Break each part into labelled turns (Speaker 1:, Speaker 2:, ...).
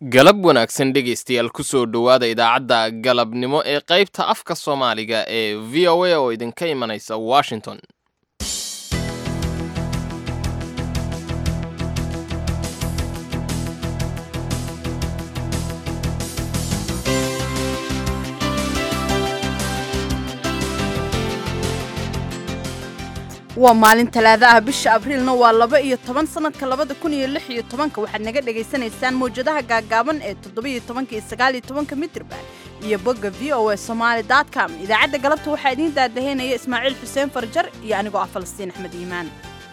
Speaker 1: galab wanaagsan dhegaystayaal kusoo dhowaada idaacadda galabnimo ee qaybta afka soomaaliga ee v o a oo idinka imanaysa washington
Speaker 2: waa maalin talaada ah bisha abriilna waa laba iyo toban sanadka labada kun iyo lix iyo tobanka waxaad naga dhagaysanaysaan mawjadaha gaagaaban ee toddobiyo tobanka iyo sagaaliyo tobanka mitrban iyo bogga v o a somaali com idaacadda galabta waxaa idiin daadaheynaya ismaaciil xuseen farjar iyo anigoo ah falastiin axmed iimaan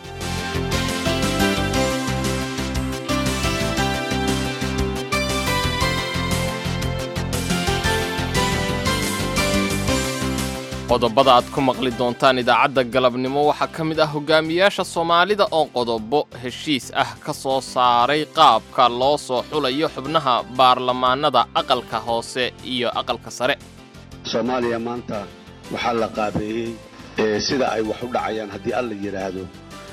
Speaker 1: qodobada aad ku maqli doontaan idaacadda galabnimo waxaa ka mid ah hogaamiyaasha soomaalida oo qodobo heshiis ah ka soo saaray qaabka loo soo xulayo xubnaha baarlamaanada aqalka hoose iyo aqalka sare
Speaker 3: soomaaliya maanta waxaa la qaabeeyey sida ay wax u dhacayaan haddii alla yidhaahdo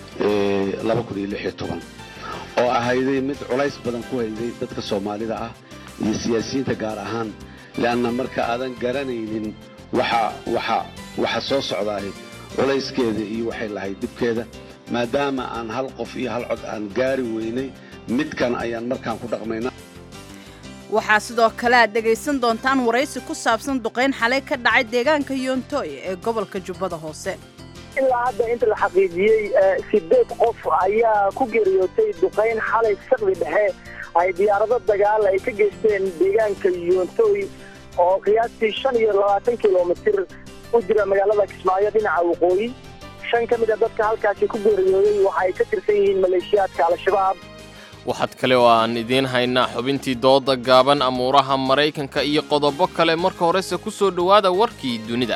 Speaker 3: oo ahayday mid culays badan ku hayday dadka soomaalida ah iyo siyaasiyiinta gaar ahaan le'anna marka aadan garanaynin waxa soo socdaay culayskeeda iyo waxay lahayd dhibkeeda maadaama aan hal qof iyo hal cod aan gaari weynay midkan ayaan markaan ku dhaqmaynaa
Speaker 2: waxaa sidoo kale aad dhegaysan doontaan waraysi ku saabsan duqayn xalay ka dhacay deegaanka yoontoy ee gobolka jubbada hoose
Speaker 4: ilaa hadda inta la xaqiijiyey sideed qof ayaa ku geeriyootay duqayn xalay saqdi dhexe ay diyaarado dagaal ay ka geysteen deegaanka yoontoy oo qiyaastii shan iyo labaatan kilomitir u jira magaalada kismaayo dhinaca waqooyi shan ka mid a dadka halkaasi ku geeriyooday waxa ay ka tirsan yihiin maleeshiyaadka al-shabaab
Speaker 1: waxaad kale oo aan idiin haynaa xubintii dooda gaaban amuuraha maraykanka iyo qodobo kale marka horese ku soo dhowaada warkii dunida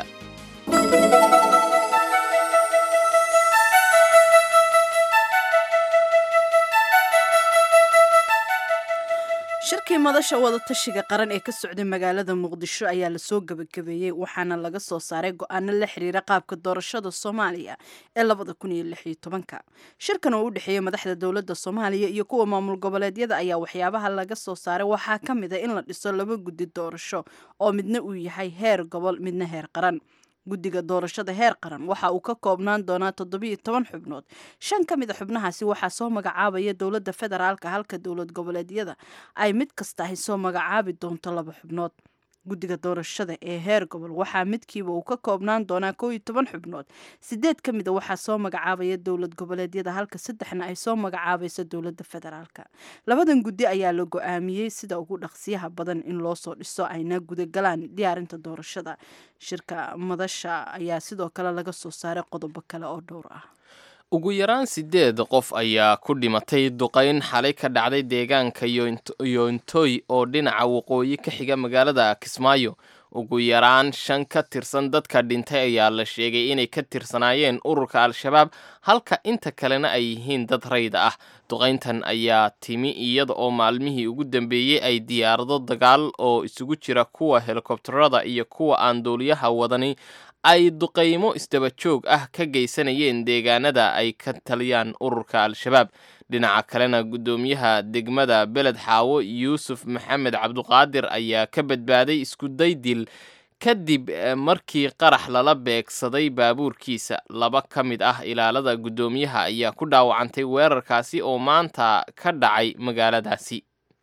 Speaker 2: shirkii madasha wadatashiga qaran ee ka socday magaalada muqdisho ayaa lasoo gebagabeeyey waxaana laga soo saaray go-aano la xiriira qaabka doorashada soomaaliya ee labada kun iyo lix iyo tobanka shirkan oo u dhexeeyey madaxda dowladda soomaaliya iyo kuwa maamul goboleedyada ayaa waxyaabaha laga soo saaray waxaa ka mid a in la dhiso laba guddi doorasho oo midna uu yahay heer gobol midna heer qaran guddiga doorashada heer qaran waxa uu ka koobnaan doonaa toddobiyo toban xubnood shan ka mid a xubnahaasi waxaa soo magacaabaya dowladda federaalka halka dowlad goboleedyada ay mid kasta ahy soo magacaabi doonto laba xubnood guddiga doorashada ee heer gobol waxaa midkiiba uu ka koobnaan doonaa koo iyo toban xubnood sideed ka mid a waxaa soo magacaabaya dowlad goboleedyada halka saddexna ay soo magacaabayso dowladda federaalka labadan guddi ayaa la go-aamiyey sida ugu dhaqsiyaha badan in loo soo dhiso ayna gudagalaan diyaarinta doorashada shirka madasha ayaa sidoo kale laga soo saaray qodobo kale oo dhowr ah
Speaker 1: ugu yaraan siddeed qof ayaa ku dhimatay duqayn xalay ka dhacday deegaanka yoontoy oo dhinaca waqooyi ka xiga magaalada kismaayo ugu yaraan shan ka tirsan dadka dhintay ayaa la sheegay inay ka tirsanaayeen ururka al-shabaab halka inta kalena ay yihiin dad rayda ah duqayntan ayaa timi iyada oo maalmihii ugu dambeeyey ay diyaarado dagaal oo isugu jira kuwa helikobtarada iyo kuwa aan duuliyaha wadani ay duqaymo isdaba joog ah ka geysanayeen deegaanada ay ka taliyaan ururka al-shabaab dhinaca kalena guddoomiyaha degmada beled xaawo yuusuf maxamed cabduqaadir ayaa ka badbaaday iskuday dil kadib markii qarax lala beegsaday baabuurkiisa laba ka mid ah ilaalada guddoomiyaha ayaa ku dhaawacantay weerarkaasi oo maanta ka dhacay magaaladaasi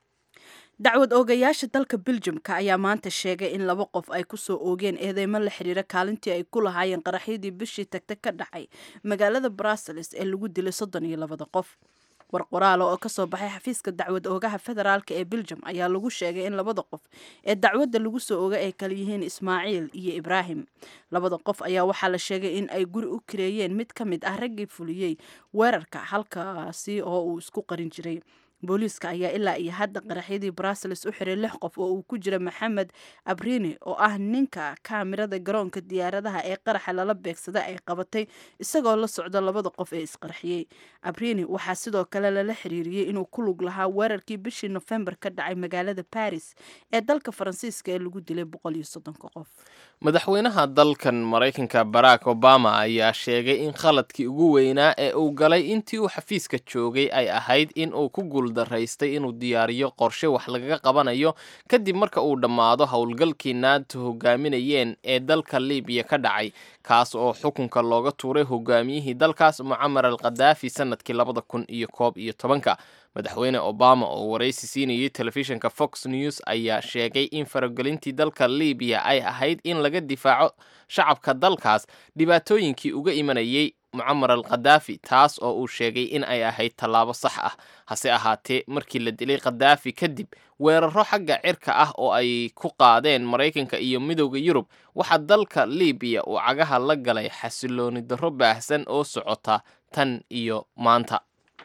Speaker 2: dacwad oogayaasha dalka beljumka ayaa maanta sheegay in laba qof ay kusoo oogeen eedeymo la xiriira kaalintii ay ku lahaayeen qaraxyadii bishii tagta ka dhacay magaalada brussels ee lagu dilay soddon iyo labada qof war qoraala oo kasoo baxay xafiiska dacwad oogaha federaalk ee beljum ayaa lagu sheegay in labada qof ee dacwadda lagu soo oga ay kala yihiin ismaaciil iyo ibraahim labada qof ayaa waxaa la sheegay in ay guri u kareeyeen mid ka mid ah raggii fuliyey weerarka halkaasi oo uu isku qarin jiray booliiska ayaa ilaa iyo hadda qaraxyadii brussels u xiray lix qof oo uu ku jira maxamed abrini oo ah ninka kaamirada garoonka diyaaradaha ee qaraxa lala beegsada ay qabatay isagoo la socda labada qof ee isqarxiyey abrini waxaa sidoo kale lala xiriiriyey inuu ku lug lahaa weerarkii bishii nofembar ka dhacay magaalada baris ee dalka faransiiska ee lagu dilay boqol iyo soddonka qof
Speaker 1: madaxweynaha dalkan maraykanka barack obama ayaa sheegay in khaladkii ugu weynaa ee uu galay intii uu xafiiska joogay ay ahayd in uu ku guuldaraystay inuu diyaariyo qorshe wax lagaga qabanayo kadib marka uu dhammaado howlgalkii nato hogaaminayeen ee dalka libiya ka dhacay kaas oo xukunka looga tuuray hogaamiyihii dalkaas mucamar al khadaafi sanadkii labada kun iyo koob iyo tobanka madaxweyne obama oo waraysi siinayay telefishinka fox news ayaa sheegay in faragelintii dalka libiya ay ahayd in laga difaaco shacabka dalkaas dhibaatooyinkii uga imanayay mucamar al khadaafi taas oo uu sheegay in ay ahayd tallaabo sax ah hase ahaatee markii la dilay khadaafi kadib weeraro xagga cirka ah oo ay ku qaadeen maraykanka iyo midowda yurub waxaa dalka libiya uu cagaha la galay xasilooni darro baahsan oo socota tan iyo maanta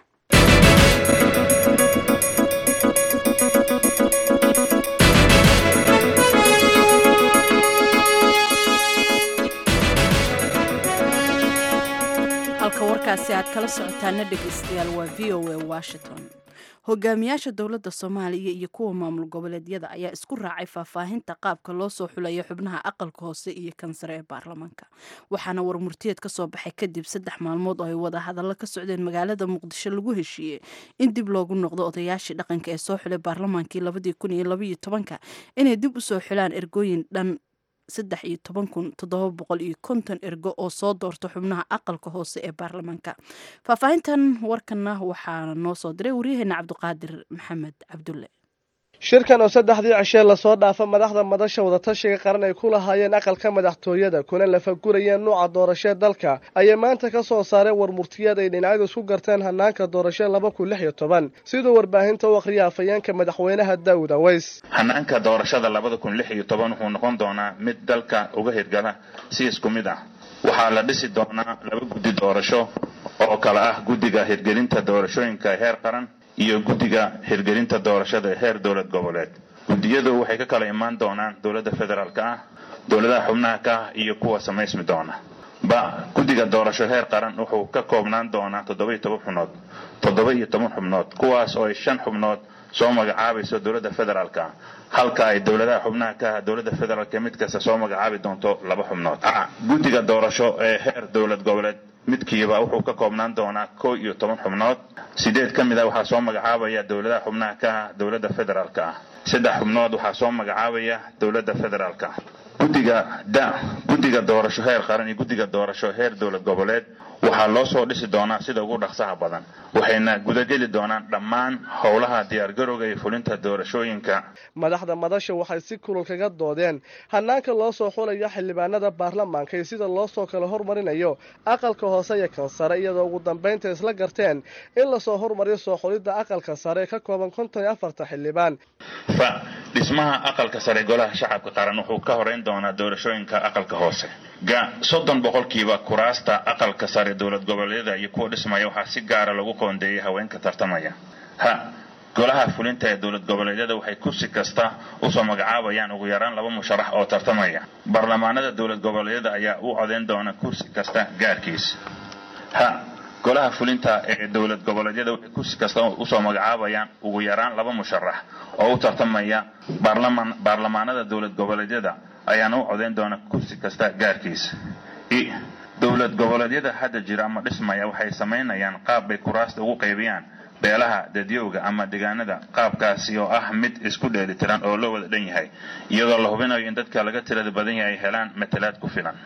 Speaker 2: halka warkaasi aad kala socotaana dhegaystayaal waa v o a washington hogaamiyaasha dowladda soomaaliya iyo kuwa maamul goboleedyada ayaa isku raacay faahfaahinta qaabka loo soo xulayo xubnaha aqalka hoose iyo kansare ee baarlamaanka waxaana warmurtiyeed ka soo baxay kadib saddex maalmood oo ay wada hadallo ka socdeen magaalada muqdisho lagu heshiiyey in dib loogu noqdo odayaashii dhaqanka ee soo xulay baarlamaankii labadii kun iyo labaiyo tobanka inay dib usoo xulaan ergooyin dhan saddex iyo toban kun toddoba boqol iyo konton ergo oo soo doorta xubnaha aqalka hoose ee baarlamaanka faahfaahintan warkana waxaa noo soo diray waryaheena cabdiqaadir maxamed cabdulle
Speaker 5: shirkan oo saddexdii cishee lasoo dhaafa madaxda madasha wadatashiga qaran ay ku lahaayeen aqalka madaxtooyada kuna lafagurayeen nuuca doorashee dalka ayay maanta ka soo saareen warmurtiyeed ay dhinacyadu isku garteen hanaanka doorashee laba kun lix iyo toban siduu warbaahinta u akhriya afayeenka madaxweynaha daawud aweys
Speaker 6: hanaanka doorashada labada kun lix iyo toban wuxuu noqon doonaa mid dalka uga hirgala si isku mid ah waxaa la dhisi doonaa laba guddi doorasho oo kale ah guddiga hirgelinta doorashooyinka heer qaran iyo guddiga hirgelinta doorashada ee heer dowlad goboleed guddiyadu waxay ka kala imaan doonaan dowladda federaalka ah dowladaha xubnaha ka ah iyo kuwa samaysmi doona ba guddiga doorasho heer qaran wuxuu ka koobnaan doonaa toddoba iyo toban xubnood toddoba iyo toban xubnood kuwaas oo ay shan xubnood soo magacaabayso dowladda federaalka ah halka ay dowladaha xubnaha ka ah dowladda federaalka mid kasta soo magacaabi doonto laba xubnood guddiga doorasho ee heer dowlad goboleed midkiiba wuxuu ka koobnaan doonaa kow iyo toban xubnood sideed ka mid ah waxaa soo magacaabaya dowladaha xubnaha ka ah dowladda federaalka ah saddex xubnood waxaa soo magacaabaya dowladda federaalka ah guddiga da guddiga doorasho heer qaran iyo guddiga doorasho heer dowlad goboleed waxaa loo soo dhisi doonaa sida ugu dhaqsaha badan waxayna gudageli doonaan dhammaan howlaha diyaargarowga iyo fulinta doorashooyinka
Speaker 5: madaxda madasha waxay si kulul kaga doodeen hanaanka loo soo xulayo xildhibaanada baarlamaanka iyo sida loo soo kala hormarinayo aqalka hoose iyo kan sare iyadoo ugu dambaynta isla garteen in lasoo hormariyo soo xulidda aqalka sare ee ka kooban konton iyo afarta xildhibaan
Speaker 6: fa dhismaha aqalka sare golaha shacabka qaran wuxuu ka horeyn doonaa doorashooyinka aqalka hoose ga soddon boqolkiiba kuraasta aqalka sare dowlad goboleedyada iyo kuwa dhismaya waxaa si gaara lagu qoondeeyay haweenka tartamaya ha golaha fulinta ee dowlad goboleedyada waxay kursi kasta usoo magacaabayaan ugu yaraan laba musharax oo tartamaya baarlamaanada dowlad goboleedyada ayaa u codeyn doona kursi kasta gaarkiis ha golaha fulinta ee dowlad goboleedyada waxay kursi kasta usoo magacaabayaan ugu yaraan laba musharax oo u tartamaya baarlamaan baarlamaanada dowlad goboleedyada ayaana u codeyn doona kursi kasta gaarkiis i dowlad goboleedyada hadda jira ama dhismaya waxay samaynayaan qaab bay kuraasta ugu qaybiyaan beelaha dadyowga ama deegaanada qaabkaasi oo ah mid isku dheelitiran oo loo wada dhan yahay iyadoo la hubinayo in dadka laga tirada badan yahay ay helaan matalaad ku filan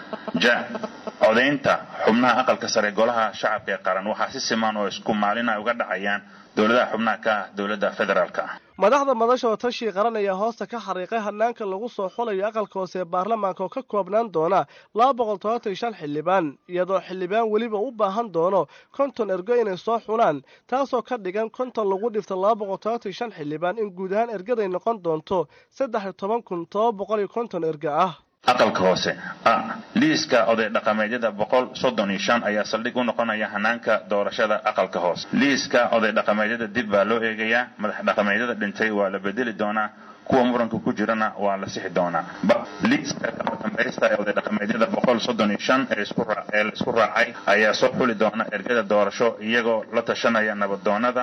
Speaker 6: ja codaynta xubnaha aqalka sare golaha shacabka ee qaran waxaa si siman oo isku maalina uga dhacayaan dowladaha xubnaha ka ah dowladda federaalka ah
Speaker 5: madaxda madasha oo tashii qaran ayaa hoosta ka xariiqay hanaanka lagu soo xulayo aqalka hoose ee baarlamaanka oo ka koobnaan doona laba boqol tobantan iyo shan xildhibaan iyadoo xildhibaan weliba u baahan doono konton ergo inay soo xulaan taasoo ka dhigan konton lagu dhifto laba boqol tobantan iyo shan xildhibaan in guud ahaan ergaday noqon doonto saddex iyo toban kun toba boqol iyo konton erga ah
Speaker 6: aqalka hoose a liiska oday dhaqameedyada boqol soddon iyo shan ayaa saldhig u noqonaya hanaanka doorashada aqalka hoose liiska oday dhaqameedyada dib baa loo eegayaa madax dhaqameedyada dhintay waa la bedeli doonaa kuwa muranka ku jirana waa la sixi doonaa liiska kala dambaysta ee oday dhaqameedyada boqol soddon iyo shan ee la isku raacay ayaa soo xuli doona ergada doorasho iyagoo la tashanaya nabadoonada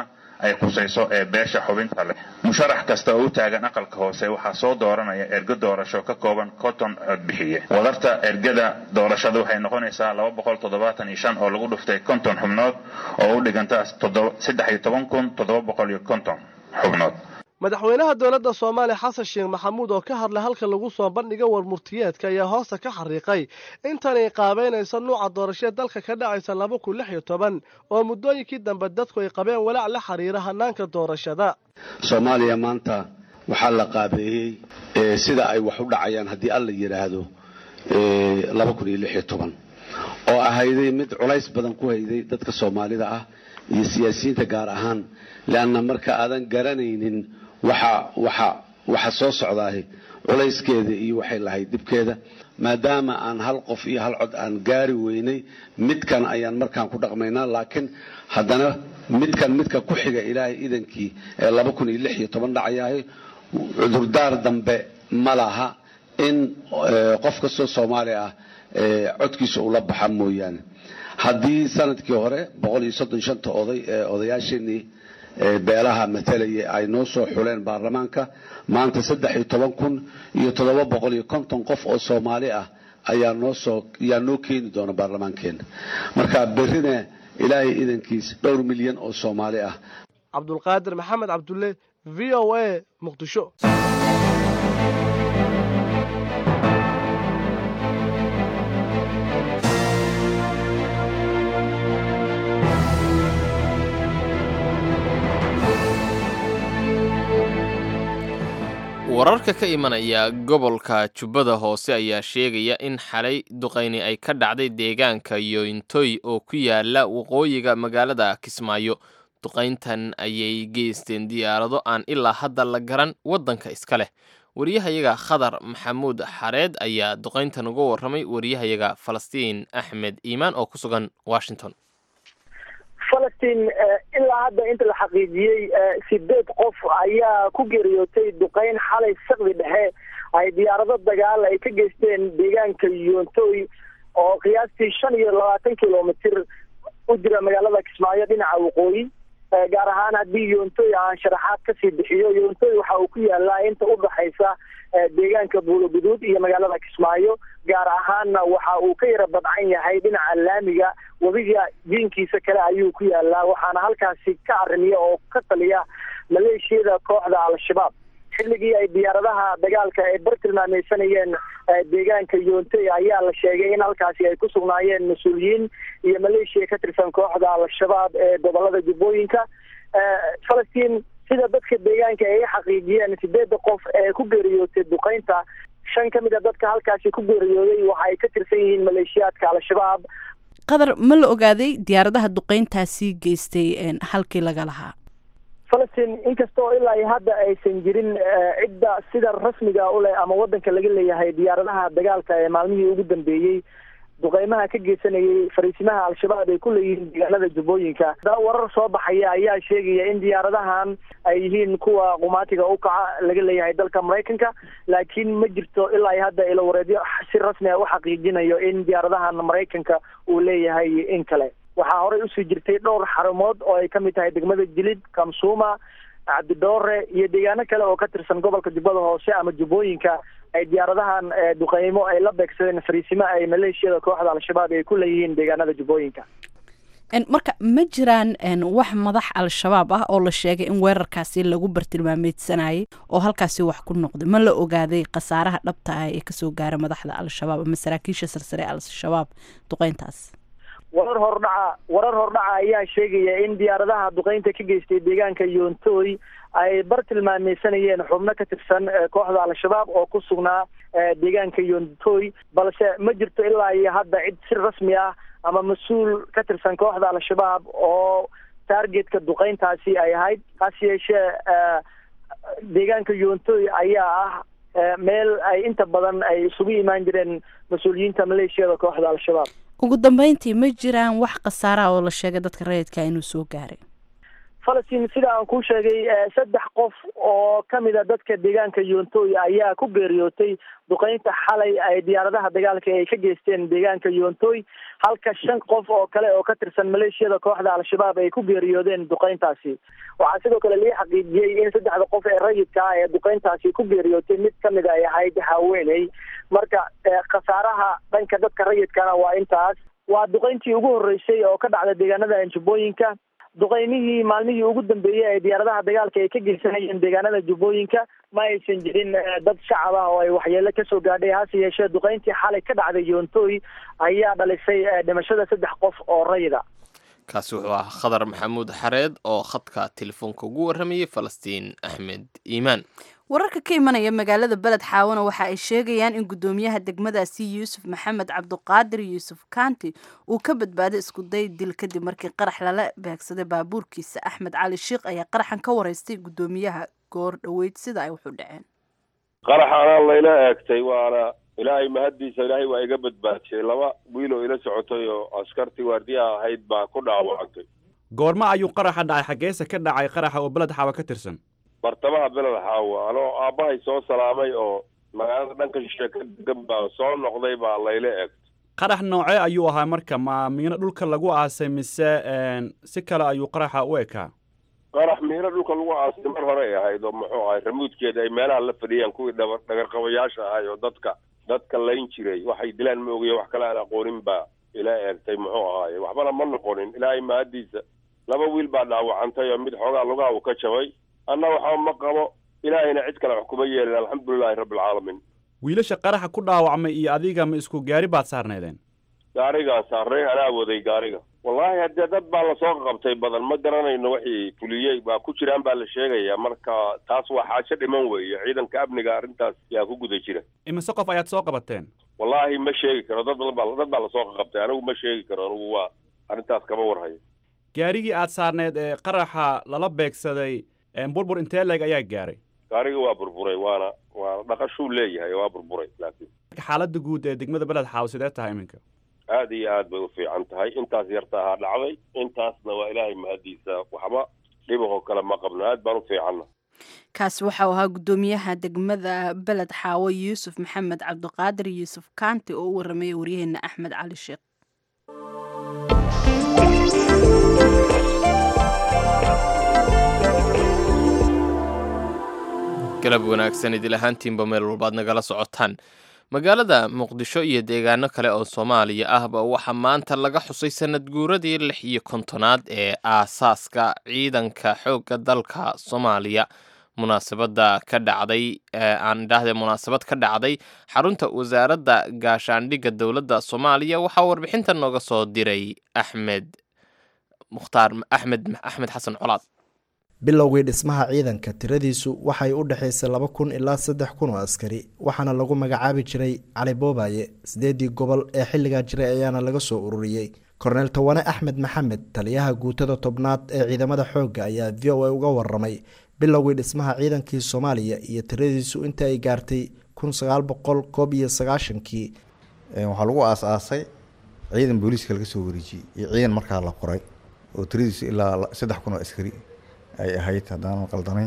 Speaker 6: ay khusayso ee beesha xubinta leh musharax kasta oo u taagan aqalka hoose waxaa soo dooranaya ergo doorasho ka kooban konton codbixiye wadarta ergada doorashada waxay noqonaysaa laba boqol toddobaatan iyo shan oo lagu dhuftay konton xubnood oo u dhiganta saddex iyo toban kun toddoba boqol iyo konton xubnood
Speaker 5: madaxweynaha dowladda soomaaliya xasan sheekh maxamuud oo ka hadlay halka lagu soo bandhiga warmurtiyeedka ayaa hoosta ka xariiqay intanay qaabeynayso nuuca doorashee dalka ka dhacaysa laba kun lix iyo toban oo muddooyinkii dambe dadku ay qabeen walaac la xiriira hanaanka doorashada
Speaker 3: soomaaliya maanta waxaa la qaabeeyey sida ay wax u dhacayaan haddii alla yidhaahdo laba kun iyo lix iyo toban oo ahayday mid culays badan ku hayday dadka soomaalida ah iyo siyaasiyiinta gaar ahaan leanna marka aadan garanaynin waxa waxa waxa soo socdaahi culayskeeda iyo waxay lahayd dhibkeeda maadaama aan hal qof iyo hal cod aan gaari weynay midkan ayaan markaan ku dhaqmaynaa laakiin haddana midkan midka ku xiga ilaahay idankii ee laba kun iyo lix iyo toban dhacayahay cudurdaar dambe ma laha in qof kastoo soomaali ah codkiisa ula baxa mooyaane haddii sanadkii hore boqol iyo soddon shanta oday ee odayaasheenii beelaha matalaya ay noo soo xuleen baarlamaanka maanta saddex iyo toban kun iyo toddoba boqol iyo konton qof oo soomaali ah ayaa noo soo ayaa noo keeni doona baarlamaankeena marka berrina ilaahay idankiis dhowr milyan oo soomaali ah
Speaker 5: cabdulqaadir maxamed cabdulle v o a muqdisho
Speaker 1: wararka ka imanaya gobolka jubbada hoose ayaa sheegaya in xalay duqayni ay ka dhacday deegaanka yointoy oo ku yaala waqooyiga magaalada kismaayo duqayntan ayay geysteen diyaarado aan ilaa hadda la garan waddanka iska leh wariyahayaga khadar maxamuud xareed ayaa duqayntan uga warramay wariyahayaga falastiin axmed iimaan oo ku sugan washington
Speaker 4: falastiin ilaa hadda inta la xaqiijiyey sideed qof ayaa ku geeriyootay duqeyn xalay sakdi dhexe ay diyaarado dagaal ay ka geysteen deegaanka yoontoy oo qiyaastii shan iyo labaatan kilomitr u jira magaalada kismaayo dhinaca waqooyi gaar ahaan haddii yoontoy aan sharaxaad kasii bixiyo yoontoy waxa uu ku yaalaa inta udhaxaysa deegaanka buuloguduud iyo magaalada kismaayo gaar ahaanna waxa uu ka yara badcan yahay dhinaca laamiga webiga diinkiisa kale ayuu ku yaalaa waxaana halkaasi ka arrimiya oo ka taliya maleeshiyada kooxda al-shabaab xilligii ay diyaaradaha dagaalka ay bar tilmaameysanayeen deegaanka yoontoy ayaa la sheegay in halkaasi ay ku sugnaayeen mas-uuliyiin iyo maleeshiya ka tirsan kooxda al-shabaab ee gobolada jubbooyinka falastiin sida dadka deegaanka ay xaqiijiyeen sideedda qof ee ku geeriyootay duqeynta shan ka mid a dadka halkaasi ku geeriyooday waxa ay ka tirsan yihiin maleeshiyaadka al-shabaab
Speaker 2: qadar ma la ogaaday diyaaradaha duqeyntaasi geystay halkii laga lahaa
Speaker 4: falastiin inkastoo ilaa iyo hadda aysan jirin cidda sida rasmiga u leh ama waddanka laga leeyahay diyaaradaha dagaalka ee maalmihii ugu dambeeyey duqeymaha ka geysanayay fariisimaha al-shabaab ay ku leeyihiin deegaanada jubbooyinka da warar soo baxaya ayaa sheegaya in diyaaradahan ay yihiin kuwa qumaatiga u kaca laga leeyahay dalka maraykanka laakiin ma jirto ilaa iyo hadda ilawareedyo si rasmi a u xaqiijinayo in diyaaradahan maraykanka uu leeyahay in kale waxaa horey usii jirtay dhowr xarumood oo ay kamid tahay degmada jilid kamsuuma cabdidoore iyo deegaano kale oo ka tirsan gobolka jubbada hoose ama jubbooyinka ay diyaaradahan duqeymo ay la beegsadeen fariisimo ay maleeshiyada kooxda al-shabaab ay ku leeyihiin deegaanada jubbooyinka
Speaker 2: marka ma jiraan wax madax al-shabaab ah oo la sheegay in weerarkaasi lagu bartilmaameedsanayay oo halkaasi wax ku noqday ma la ogaaday khasaaraha dhabta ah ee kasoo gaara madaxda al-shabaab ama saraakiisha sarsare al-shabaab duqeyntaas
Speaker 4: warar hordhaca warar hordhaca ayaa sheegaya in diyaaradaha duqeynta ka geystay deegaanka yoontoy ay bar tilmaameysanayeen xubno ka tirsan kooxda al-shabaab oo ku sugnaa deegaanka yoontoy balse ma jirto ilaa iyo hadda cid si rasmi ah ama mas-uul ka tirsan kooxda al-shabaab oo targetka duqeyntaasi ay ahayd hase yeeshee deegaanka yoontoy ayaa ah meel ay inta badan ay isugu imaan jireen mas-uuliyiinta maleeshiyada kooxda al-shabaab
Speaker 2: ugu dambeyntii ma jiraan wax khasaaraha oo la sheegay dadka rayidka inuu soo gaaray
Speaker 4: falastiin sida aan kuu sheegay saddex qof oo kamid a dadka deegaanka yoontoy ayaa ku geeriyootay duqeynta xalay ay diyaaradaha dagaalka ay ka geysteen deegaanka yoontoy halka shan qof oo kale oo ka tirsan maleeshiyada kooxda al-shabaab ay ku geeriyoodeen duqeyntaasi waxaa sidoo kale lii xaqiijiyey in saddexda qof ee rayidka ah ee duqeyntaasi ku geeriyootay mid kamid ay ahayd haweeney marka khasaaraha dhanka dadka rayidkana waa intaas waa duqeyntii ugu horreysay oo ka dhacda deegaanada jubbooyinka duqeymihii maalmihii ugu dambeeyey ee diyaaradaha dagaalka ay ka geysanayeen deegaanada jubbooyinka ma aysan jirin dad shacab ah oo ay waxyeelo kasoo gaadhay hase yeeshee duqeyntii xalay ka dhacday yoontoy ayaa dhalisay dhimashada saddex qof oo rayida
Speaker 1: kaasi wuxuu ahaa khadar maxamuud xareed oo khadka telefoonka ugu warramayay falastiin axmed iimaan
Speaker 2: wararka ka imanaya magaalada beled xaawana waxa ay sheegayaan in guddoomiyaha degmadaasi yuusuf maxamed cabduqaadir yuusuf kaanti uu ka badbaaday iskuday dil kadib markii qarax lala beegsaday baabuurkiisa axmed cali sheikh ayaa qaraxan ka wareystay guddoomiyaha goor dhoweyd sida ay wuxu dhaceen
Speaker 7: qaraxaana layla eegtay waana ilaahay mahaddiisa ilaahay waa iga badbaadiyey laba wiil oo ila socotay oo askartii waardiyaha ahayd baa ku dhaawacantay
Speaker 8: goorma ayuu qaraxa dhacay xaggeese ka dhacay qaraxa oo beled xaawa ka tirsan
Speaker 7: bartamaha beled xaawa anoo aabbahay soo salaamay oo magaalada dhanka shishe ka degan baa soo noqday baa layla eegtay
Speaker 8: qarax noocee ayuu ahaa marka ma miino dhulka lagu aasay mise si kale ayuu qaraxa u ekaa
Speaker 7: qarax miino dhulka lagu aasay mar hore ay ahayd oo muxuu ahay ramuudkeeda ay meelaha la fadhiyaan kuwii dhaba dhagarqabayaasha ahay oo dadka dadka layn jiray waxay dilaan ma ogiya wax kale aan aqoonin baa ila eegtay muxuu ahaaye waxbana ma noqonin ilaahay mahaddiisa laba wiil baa dhaawacantay oo mid xoogaa lugaha uu ka jabay anna waxba ma qabo ilaahayna cid kale wax kuma yeelin alxamdulilahi rabbilcaalamiin
Speaker 8: wiilasha qaraxa ku dhaawacmay iyo adiga ma isku gaari baad saarnaydeen
Speaker 7: gaarigaan saarnay anaa waday gaariga wallaahi haddee dad baa lasoo qabtay badan ma garanayno wixii fuliyey baa ku jiraan baa la sheegayaa marka taas waa xaajo dhiman weeye ciidanka amniga arrintaas yaa ku guda jira
Speaker 8: imise qof ayaad soo qabateen
Speaker 7: wallaahi ma sheegi karo dad badan baa dad baa lasoo qabtay anigu ma sheegi karo anigu waa arrintaas kama warhayo
Speaker 8: gaarigii aad saarneed ee qaraxa lala beegsaday burbur intee leeg ayaa gaaray
Speaker 7: gaariga waa burburay waana waana dhaqashuu leeyahay waa burburay laakiin
Speaker 8: xaaladda guud ee degmada beled xaaw sidee tahay iminka
Speaker 7: aad iyo aad bay u fiican tahay intaas yarta ahaa dhacday intaasna waa ilaahay mahaddiisa waxba dhibahoo kale ma qabno aad baan u fiicanna
Speaker 2: kaasi waxau ahaa guddoomiyaha degmada beled xaawo yuusuf maxamed cabdiqaadir yuusuf kaanti oo u warramaya waryaheena axmed cali sheekh
Speaker 1: galab wanaagsan idil ahaantiinba meel walbaad nagala socotaan magaalada muqdisho iyo deegaano kale oo soomaaliya ahba waxaa maanta laga xusay sanad guuradii lix iyo kontonaad ee aasaaska ciidanka xoogga dalka soomaaliya munaasabada ka dhacday aan idhaahde munaasabad ka dhacday xarunta wasaaradda gaashaandhigga dowladda soomaaliya waxaa warbixinta nooga soo diray axmed mukhtaar axmed axmed xasan colaad
Speaker 9: bilowgii dhismaha ciidanka tiradiisu waxay u dhexaysay laba kun ilaa saddex kun oo askari waxaana lagu magacaabi jiray cali boobaye sideedii gobol ee xilligaa jiray ayaana laga soo ururiyey korneel tawane axmed maxamed taliyaha guutada tobnaad ee ciidamada xoogga ayaa v o a uga waramay bilowgii dhismaha ciidankii soomaaliya iyo tiradiisu inta ay gaartay kun sagaal boqol koob iyo sagaashankii
Speaker 10: waxaa lagu aas-aasay ciidan booliiska laga soo wareejiyey iyo ciidan markaa la qoray oo tiradiisu ilaa saddex kun oo askari ay ahayd haddaanan qaldanayn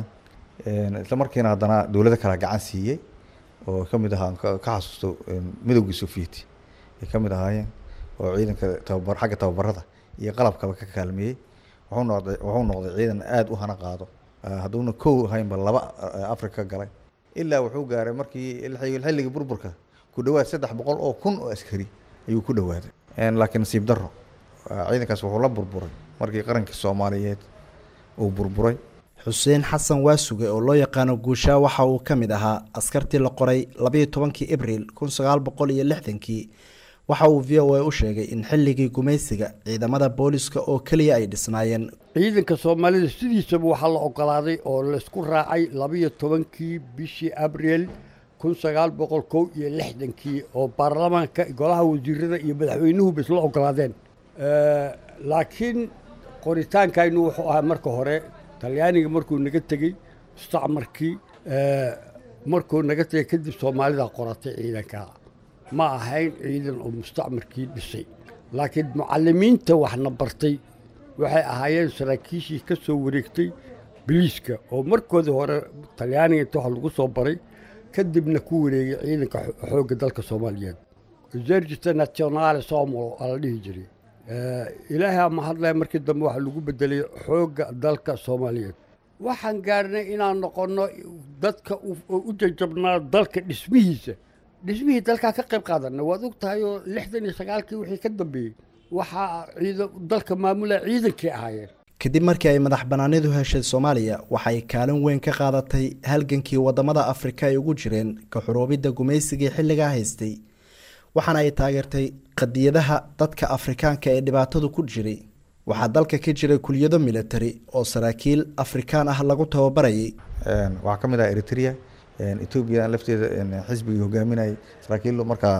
Speaker 10: isla markiina haddana dowlado kala gacan siiyey oo kamid ahaa ka xasuusto midowgii sovieti ay kamid ahaayeen oo ciidanka tababar xagga tababarada iyo qalabkaba ka kaalmeeyey wuxuu noqday wuxuu noqday ciidan aada u hana qaado hadduuna kow ahaynba laba africa galay ilaa wuxuu gaaray markii xilligii burburka ku dhawaad saddex boqol oo kun oo askari ayuu ku dhawaaday laakiin nasiib daro ciidankaas wuxuu la burburay markii qarankii soomaaliyeed uu burburay
Speaker 9: xuseen xasan waasuge oo loo yaqaano guushaa waxa uu ka mid ahaa askartii la qoray labayo tobankii abril kun sagaal boqol iyo lixdankii waxa uu v o a u sheegay in xilligii gumaysiga ciidamada booliska oo keliya ay dhisnaayeen
Speaker 11: ciidanka soomaalida sidiisaba waxaa la ogolaaday oo laysku raacay labayo tobankii bishii abril kun sagaal boqol kow iyo lixdankii oo baarlamaanka golaha wasiirada iyo madaxweynuhuba isla ogolaadeen laakiin qoritaankaynu wuxuu ahaa marka hore talyaaniga markuu naga tegey mustacmarkii markuu naga tegey kadib soomaalida qoratay ciidanka ma ahayn ciidan oo mustacmarkii dhisay laakiin mucalimiinta waxna bartay waxay ahaayeen saraakiishii ka soo wareegtay biliiska oo markoodii hore talyaaniga inta wax lagu soo baray kadibna ku wareegay ciidanka xoogga dalka soomaaliyeed esergista nationale somalo aa la dhihi jiray ilaahay ama hadlaya markii dambe waxaa lagu bedelay xoogga dalka soomaaliyeed waxaan gaarnay inaan noqonno dadka u jajabnaa dalka dhismihiisa dhismihii dalkaa ka qayb qaadanna waad og tahay oo lixdan iyo sagaalkii wixii ka dambeeyey waxaa ciidan dalka maamulaya ciidankii ahaayeen
Speaker 9: kadib markii ay madax bannaanidu heshay soomaaliya waxay kaalin weyn ka qaadatay halgankii waddamada afrika ay ugu jireen ka xuruubidda gumaysigii xilligaa haystay waxaana ay taageertay qadiyadaha dadka afrikaanka ee dhibaatadu ku jiray waxaa dalka ka jiray kuliyado military oo saraakiil afrikaan ah lagu tababarayay
Speaker 10: waxaa ka mid ah eritrea etoobiya lafteeda xisbigii hogaaminayay saraakiil markaa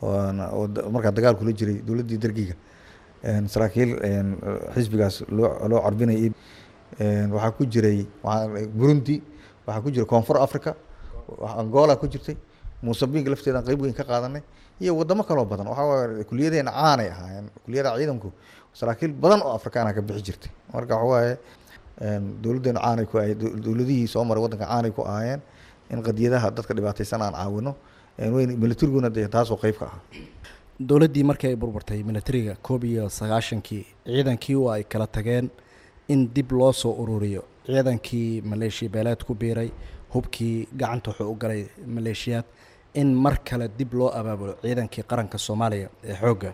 Speaker 10: markaa dagaal kula jiray dowladdii dargiga saraakiil xisbigaas loo loo carbinayay waxaa ku jiray burundi waxaa ku jiray koonfur africa angola ku jirtay musambinga lafteedan qeyb weyn ka qaadanay iyo wadamo kaloo badan waxaa kuliyadeena caanay ahaayeen kuliyada ciidanku saraakiil badan oo afrikaana ka bixi jirtay marka waxawaaye dowladdeenu caanay ku ahayd dowladihii soo maray waddanka caanay ku ahaayeen in qadiyadaha dadka dhibaataysan aan caawino weyn militariguna dee taasoo qeyb ka ah
Speaker 9: dowladdii markii ay burburtay militariga koob iyo sagaashankii ciidankii oo ay kala tageen in dib loo soo ururiyo ciidankii maleeshiya beeleed ku biiray hubkii gacanta wuxuu u galay maleeshiyaad in mar kale dib loo abaabulo ciidankii qaranka soomaaliya ee xoogga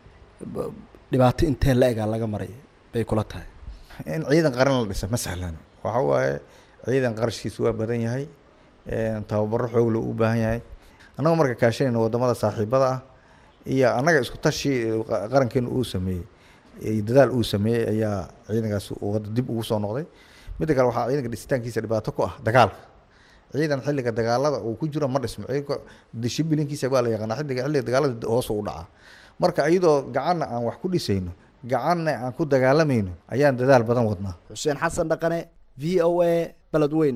Speaker 9: dhibaato intee la egaa laga maray bay kula tahay
Speaker 10: in ciidan qaran la dhisa ma sahlan waxa waaye ciidan qarashkiisu waa badan yahay tababaro xoog loo u baahan yahay annaga marka kaashanayna wadamada saaxiibada ah iyo annaga isku tashi qarankeenu uu sameeyey dadaal uu sameeyey ayaa ciidankaas wada dib ugu soo noqday midda kale waxaa ciidanka dhisitaankiisa dhibaato ku ah dagaalka ciidan xilliga dagaalada uu ku jiro ma dhismo ciidanka dishibilinkiisa waa la yaqaana xilliga xilliga dagaalada hoos u dhacaa marka iyadoo gacanna aan wax ku dhisayno gacanna aan ku dagaalamayno ayaan dadaal badan wadnaa
Speaker 9: xuseen xasan dhaqane v o a beledweyn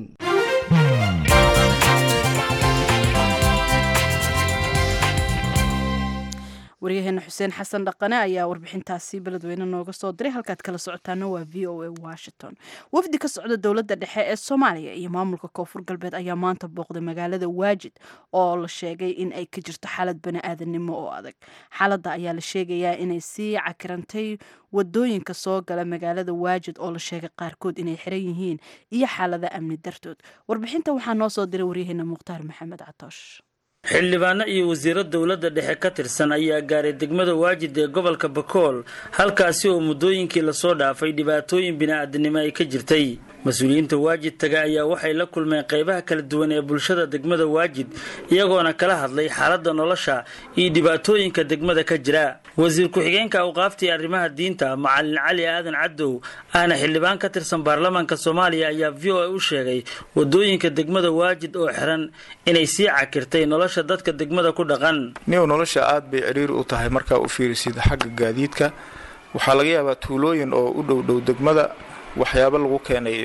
Speaker 2: waryaheena xuseen xasan dhaqane ayaa warbixintaasi beledweyne nooga soo diray halkaad kala socotaana waa v o a washington wafdi ka socda dowladda dhexe ee soomaaliya iyo maamulka koonfur galbeed ayaa maanta booqday magaalada waajid oo la sheegay in ay ka jirto xaalad bani-aadanimo oo adag xaaladda ayaa la sheegayaa inay sii cakirantay wadooyinka soo gala magaalada waajid oo la sheegay qaarkood inay xiran yihiin iyo xaalada amni dartood warbixinta waxaa noo soo diray waryaheena mukhtaar maxamed catoosh
Speaker 12: xildhibaano iyo wasiiro dowladda dhexe ka tirsan ayaa gaaray degmada waajid ee gobolka bakool halkaasi oo muddooyinkii lasoo dhaafay dhibaatooyin bini-aadanimo ay ka jirtay mas-uuliyiinta waajid taga ayaa waxay la kulmeen qaybaha kala duwan ee bulshada degmada waajid iyagoona kala hadlay xaaladda nolosha iyo dhibaatooyinka degmada ka jira wasiir ku-xigeenka awqaaftii arrimaha diinta macalin cali aadan cadow ahna xildhibaan ka tirsan baarlamaanka soomaaliya ayaa v o a u sheegay wadooyinka degmada waajid oo xiran inay sii cakirtay nolosha dadka degmada ku dhaqan
Speaker 13: niw nolosha aad bay ciriir u tahay markaa u fiirisid xagga gaadiidka waxaa laga yaabaa tuulooyin oo u dhow dhow degmada waxyaabo lagu keenay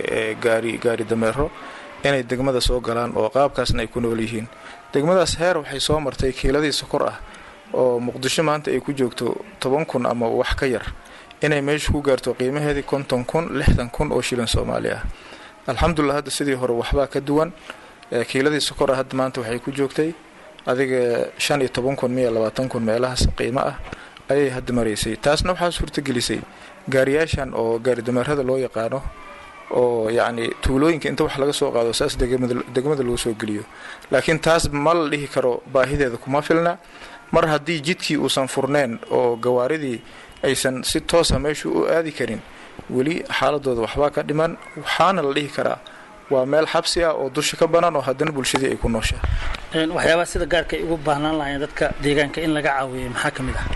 Speaker 13: gaari gaari dameero inay degmada soo galaan oo qaabkaasna ay ku nool yihiin degmadaas heer waxay soo martay kiiladii sokor ah oo muqdisho maanta ay ku joogto toban kun ama wax ka yar inay meesha ku gaarto qiimaheedii konton kun lixdan kun oo shilin soomaali ah alxamdulilah hadda sidii hore waxbaa ka duwan kiiladii sokor ah hadda maanta waxay ku joogtay adiga shan iyo toban kun miya labaatan kun meelahaas qiimo ah ayay hadda maraysay taasna waxaa suurtagelisay gaariyaashan oo gaari dameerada loo yaqaano oo yacni tuulooyinka inta wax laga soo qaado saas degmada loo soo geliyo laakiin taas ma la dhihi karo baahideeda kuma filna mar haddii jidkii uusan furneen oo gawaaridii aysan si toosa meeshu u aadi karin weli xaaladooda waxbaa ka dhiman waxaana la dhihi karaa waa meel xabsi ah oo dusha ka banaan oo haddana bulshadii ay ku nooshaa
Speaker 12: waxyaabaha sida gaarka ay ugu baahnaan lahayn dadka deegaanka in laga caawiyo maxaa ka mid ah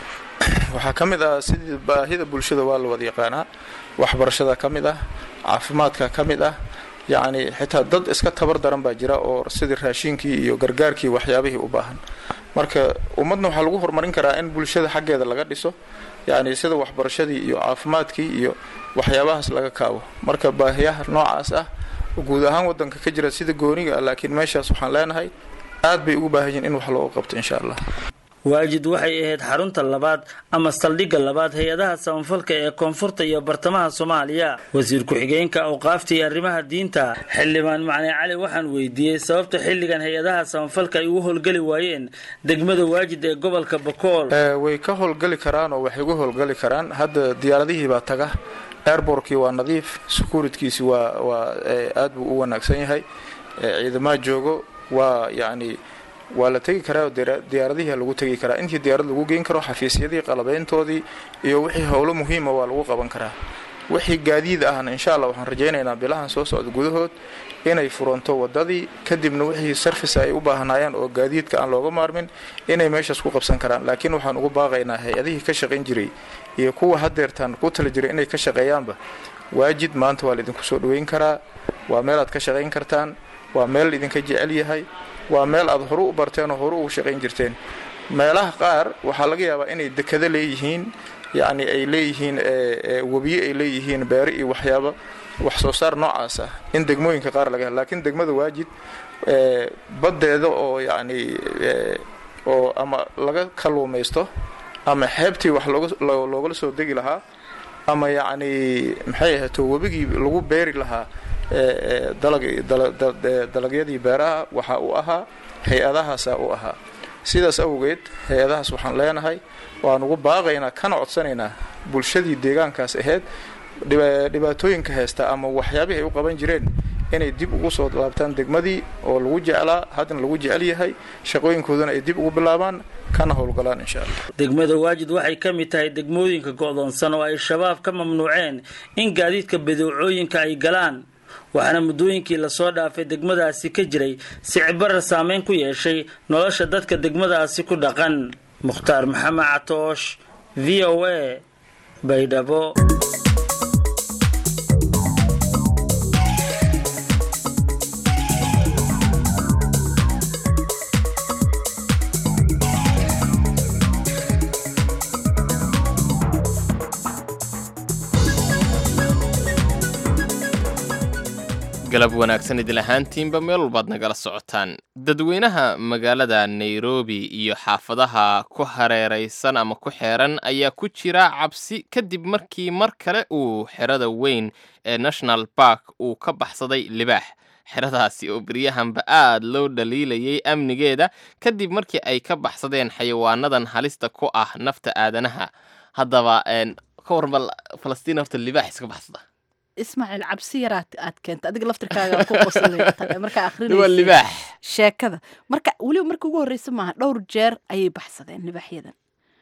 Speaker 13: waxaa ka mid ah sidii baahida bulshada waa la wada yaqaanaa waxbarashada ka mid ah caafimaadka ka mid ah yacni xitaa dad iska tabar daran baa jira oo sidii raashinkii iyo gargaarkii waxyaabihii u baahan marka ummadna waxaa lagu horumarin karaa in bulshada xaggeeda laga dhiso yacni sida waxbarashadii iyo caafimaadkii iyo waxyaabahaas laga kaabo marka baahiyaha noocaas ah guud ahaan wadanka ka jira sida gooniga laakiin meeshaas waxaan leenahay aad bay ugu baahan yihin in wax looga qabto insha allah
Speaker 12: waajid waxay ahayd xarunta labaad ama saldhigga labaad hay-adaha samafalka ee koonfurta iyo bartamaha soomaaliya wasiir ku-xigeenka awqaafta iyo arrimaha diinta xildhibaan macne cali waxaan weydiiyey sababta xilligan hay-adaha samafalka ay ugu howlgeli waayeen degmada waajid ee gobolka bakool
Speaker 13: way ka howlgeli karaan oo waxay ugu howlgeli karaan hadda diyaaradihii baa taga airbortkii waa nadiif securitkiisi waa waa aad buu u wanaagsan yahay ciidamaha joogo waa yacni waa la tegi karaa oo diyaaradihii lagu tegi karaa intii diyaarad lagu geyn karo xafiisyadii qalabeyntoodii iyo wixii howlo muhiima waa lagu qaban karaa wixii gaadiid ahna insha allah waxaan rajaynaynaa bilahan soo socda gudahood inay furanto wadadii kadibna wixii sarfis ay u baahnaayeen oo gaadiidka aan looga maarmin inay meeshaas ku qabsan karaan laakiin waxaan ugu baaqaynaa hay-adihii ka shaqayn jiray iyo kuwa hadeertaan ku tala jiray inay ka shaqeeyaanba waajid maanta waa laidinku soo dhaweyn karaa waa meel aad ka shaqayn kartaan waa meel laidinka jecel yahay waa meel aad horu u barteen oo horu ugu shaqayn jirteen meelaha qaar waxaa laga yaabaa inay dekado leeyihiin yacni ay leeyihiin webiye ay leeyihiin beere iyo waxyaaba wax soo saar noocaas ah in degmooyinka qaar laga helo laakiin degmada waajid baddeeda oo yacni oo ama laga kalluumaysto ama xeebtii wax loogala soo degi lahaa ama yacni maxay ahayto webigii lagu beeri lahaa dalagyadii beeraha waxa uu ahaa hay-adahaasa u ahaa sidaas awgeed hay-adahaas waxaan leenahay waan ugu baaqaynaa kana codsanaynaa bulshadii deegaankaas ahayd dhibaatooyinka haysta ama waxyaabihii ay u qaban jireen inay dib ugu soo laabtaan degmadii oo lagu jeclaa haddana lagu jecel yahay shaqooyinkooduna ay dib ugu bilaabaan kana howlgalaan insha allah
Speaker 12: degmada waajid waxay ka mid tahay degmooyinka go'doonsan oo ay shabaab ka mamnuuceen in gaadiidka badeecooyinka ay galaan waxaana muddooyinkii lasoo dhaafay degmadaasi ka jiray sicbarar saameyn ku yeeshay nolosha dadka degmadaasi ku dhaqan mukhtaar maxamed catoosh v o a baydhabo
Speaker 1: galab wanaagsan idil ahaantiinba meel walbaad nagala socotaan dadweynaha magaalada nairobi iyo xaafadaha ku hareeraysan ama ku xeeran ayaa ku jira cabsi kadib markii mar kale uu xerada weyn ee national bark uu ka baxsaday libaax xeradaasi oo beryahanba aad loo dhaliilayay amnigeeda kadib markii ay ka baxsadeen xayawaanadan halista ku ah nafta aadanaha haddaba ka warmal falastiin horta libaax iska baxsada
Speaker 2: ismaaciil cabsi yaraad aad keenta adiga laftirkaaga ku qoslay markaa
Speaker 1: waa libaax
Speaker 2: sheekada marka weliba markii ugu horreysa maaha dhowr jeer ayay baxsadeen libaaxyadan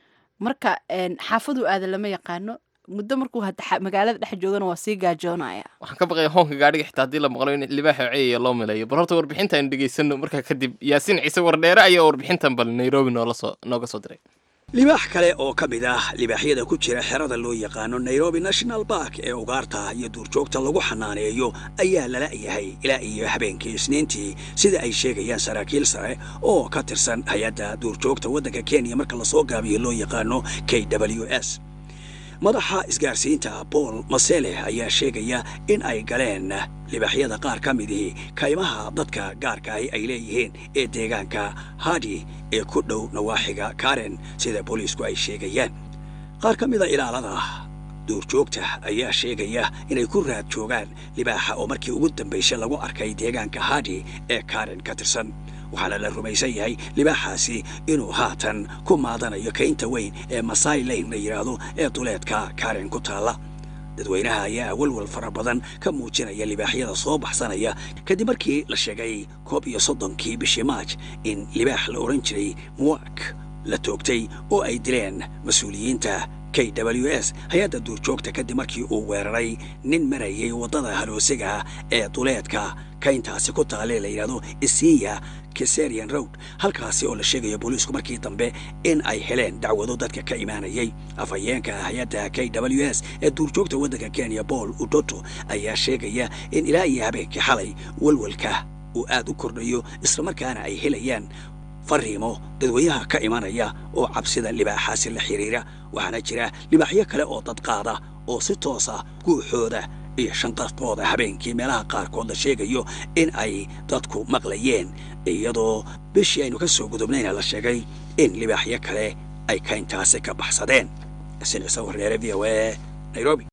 Speaker 2: marka xaafadu aada lama yaqaano muddo markuu magaalada dhex joogana waa sii gaajoonaya
Speaker 1: waxaan ka baqaya hoonka gaadhiga xitaa haddii la maqlo in libaaxa ceeyaya loo milayo bal horta warbixinta aynu dhegaysano markaa kadib yaasiin ciise wardheere ayaa warbixintan bal nairobi noolasoo nooga soo diray
Speaker 14: libaax kale oo ka mid ah libaaxyada ku jira xerada loo yaqaano nairobi national bark ee ugaarta iyo duurjoogta lagu xanaaneeyo ayaa lala yahay ilaa iyo habeenkii isniintii sida ay sheegayaan saraakiil sare oo ka tirsan hay-adda duurjoogta waddanka kenya marka lasoo gaabiyo loo yaqaano k w s madaxa isgaarsiinta bool masele ayaa sheegaya in ay galeen libaaxyada qaar ka midihii kaymaha dadka gaarkaahi ay leeyihiin ee deegaanka hadi ee ku dhow nawaaxiga karen sida booliisku ay sheegayaan qaar ka mida ilaalada duurjoogta ayaa sheegaya inay ku raad joogaan libaaxa oo markii ugu dambaysay lagu arkay deegaanka hadi ee karen ka tirsan waxaana la rumaysan yahay libaaxaasi inuu haatan ku maadanayo kaynta weyn ee masai lane la yidhaahdo ee duleedka karen ku taalla dadweynaha ayaa walwal fara badan ka muujinaya libaaxyada soo baxsanaya kadib markii la sheegay koob iyo soddonkii bishii maaj in libaax la odhan jiray muwak la toogtay oo ay dileen mas-uuliyiinta k w s hay-adda duurjoogta kadib markii uu weeraray nin marayay waddada haloosiga ee duleedka kayntaasi ku taalee la yidhahdo isiya keserian road halkaasi oo la sheegayo booliisku markii dambe in ay heleen dacwado dadka ka imaanayay afhayeenka hay-adda k w s ee duurjoogta waddanka kenya paul udoto ayaa sheegaya in ilaa iyo habeenkii xalay walwalka uu aad u kordhayo islamarkaana ay helayaan fariimo dadweynaha ka imanaya oo cabsida libaaxaasi la xidhiira waxaana jira libaaxyo kale oo dadqaada oo si toosa guuxooda iyo shanqartooda habeenkii meelaha qaarkood la sheegayo in ay dadku maqlayeen iyadoo bishii aynu ka soo gudubnayna la sheegay in libaaxyo kale ay kayntaasi ka baxsadeen sinicsa warneere v o a nairobi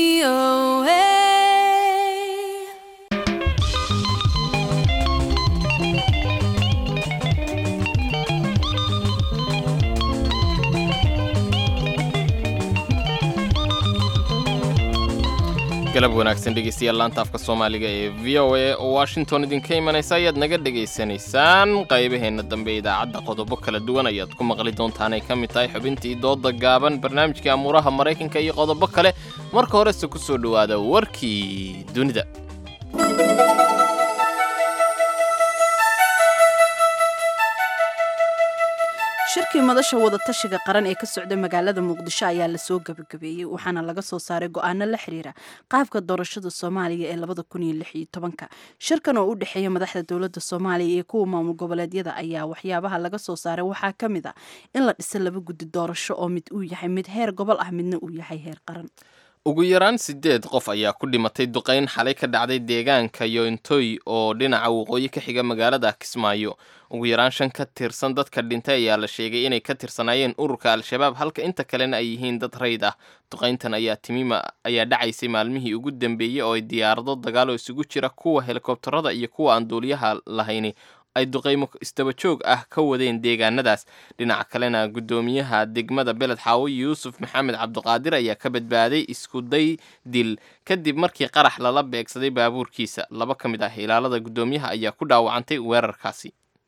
Speaker 1: galab wanaagsan dhegeystayaal laanta afka soomaaliga ee v o a oo washington idinka imanaysa ayaad naga dhegaysanaysaan qaybaheenna dambe idaacadda qodobo kala duwan ayaad ku maqli doontaan ay ka mid tahay xubintii dooda gaaban barnaamijkii amuuraha maraykanka iyo qodobo kale marka horese ku soo dhowaada warkii dunida
Speaker 2: shirkii madasha wadatashiga qaran ee ka socda magaalada muqdisho ayaa lasoo gabagabeeyey waxaana laga soo saaray go-aano la xiriira qaabka doorashada soomaaliya ee labada kun iyo lix iyo tobanka shirkan oo u dhexeeya madaxda dowladda soomaaliya iyo kuwa maamul goboleedyada ayaa waxyaabaha laga soo saaray waxaa ka mid a in la dhiso laba guddi doorasho oo mid uu yahay mid heer gobol ah midna uu yahay heer qaran
Speaker 1: ugu yaraan siddeed qof ayaa ku dhimatay duqayn xalay ka dhacday deegaanka yointoy oo dhinaca waqooyi ka xiga magaalada kismaayo ugu yaraan shan ka tirsan dadka dhintay ayaa la sheegay inay ka tirsanaayeen ururka al-shabaab halka inta kalena ay yihiin dad rayd ah duqayntan ayaa timima ayaa dhacaysay maalmihii ugu dambeeyey oo ay diyaarado dagaal oo isugu jira kuwa helikobtarada iyo kuwa aan duuliyaha lahayni ay duqaymo isdabajoog ah ka wadeen deegaanadaas dhinaca kalena guddoomiyaha degmada beled xaawo yuusuf maxamed cabdiqaadir ayaa ka badbaaday iskuday dil kadib markii qarax lala beegsaday baabuurkiisa laba ka mid ah ilaalada guddoomiyaha ayaa ku dhaawacantay weerarkaasi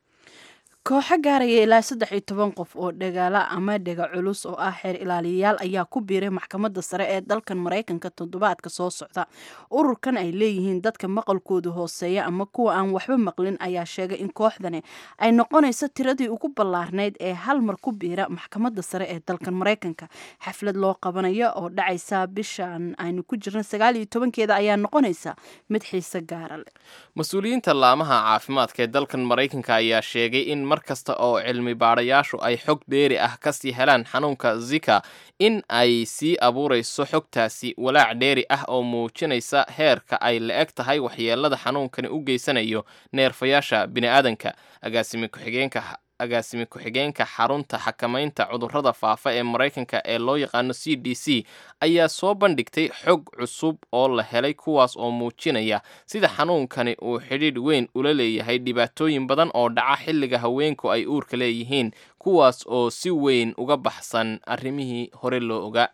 Speaker 2: kooxo gaaraya ilaa saddex iyo toban qof oo dhagaala ama dhega culus oo ah xeer ilaaliyayaal ayaa ku biiray maxkamadda sare ee dalkan maraykanka toddobaadka soo socda ururkan ay leeyihiin dadka maqalkoodu hooseeya ama kuwa aan waxba maqlin ayaa sheegay in kooxdani ay noqonayso tiradii ugu ballaarnayd ee hal mar ku biira maxkamadda sare ee dalkan maraykanka xaflad loo qabanayo oo dhacaysa bishan aynu ku jirna sagaal iyo tobankeeda ayaa noqonaysa mid xiise gaara leh
Speaker 1: mas-uuliyiinta laamaha caafimaadka ee dalkan maraykanka ayaa sheegay in mar kasta oo cilmi baadhayaashu ay xog dheeri ah kasii helaan xanuunka zika in ay sii abuurayso xogtaasi walaac dheeri ah oo muujinaysa heerka ay la eg tahay waxyeelada xanuunkani u geysanayo neerfayaasha bini'aadanka agaasimi ku-xigeenka agaasimi ku-xigeenka xarunta xakamaynta cudurrada faafa ee maraykanka ee loo yaqaano c d c ayaa soo bandhigtay xog cusub oo la helay kuwaas oo muujinaya sida xanuunkani uu xidhiidh weyn ula leeyahay dhibaatooyin badan oo dhaca xilliga haweenku ay uurka leeyihiin kuwaas oo si weyn uga baxsan arrimihii hore loo ogaa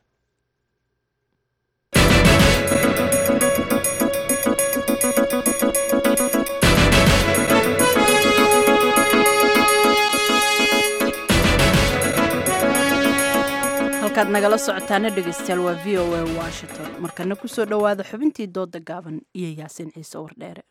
Speaker 2: halkaad nagala socotaana dhegeystayaal waa v o a washington markana kusoo dhowaada xubintii dooda gaaban iyo yaasiin ciise wardheere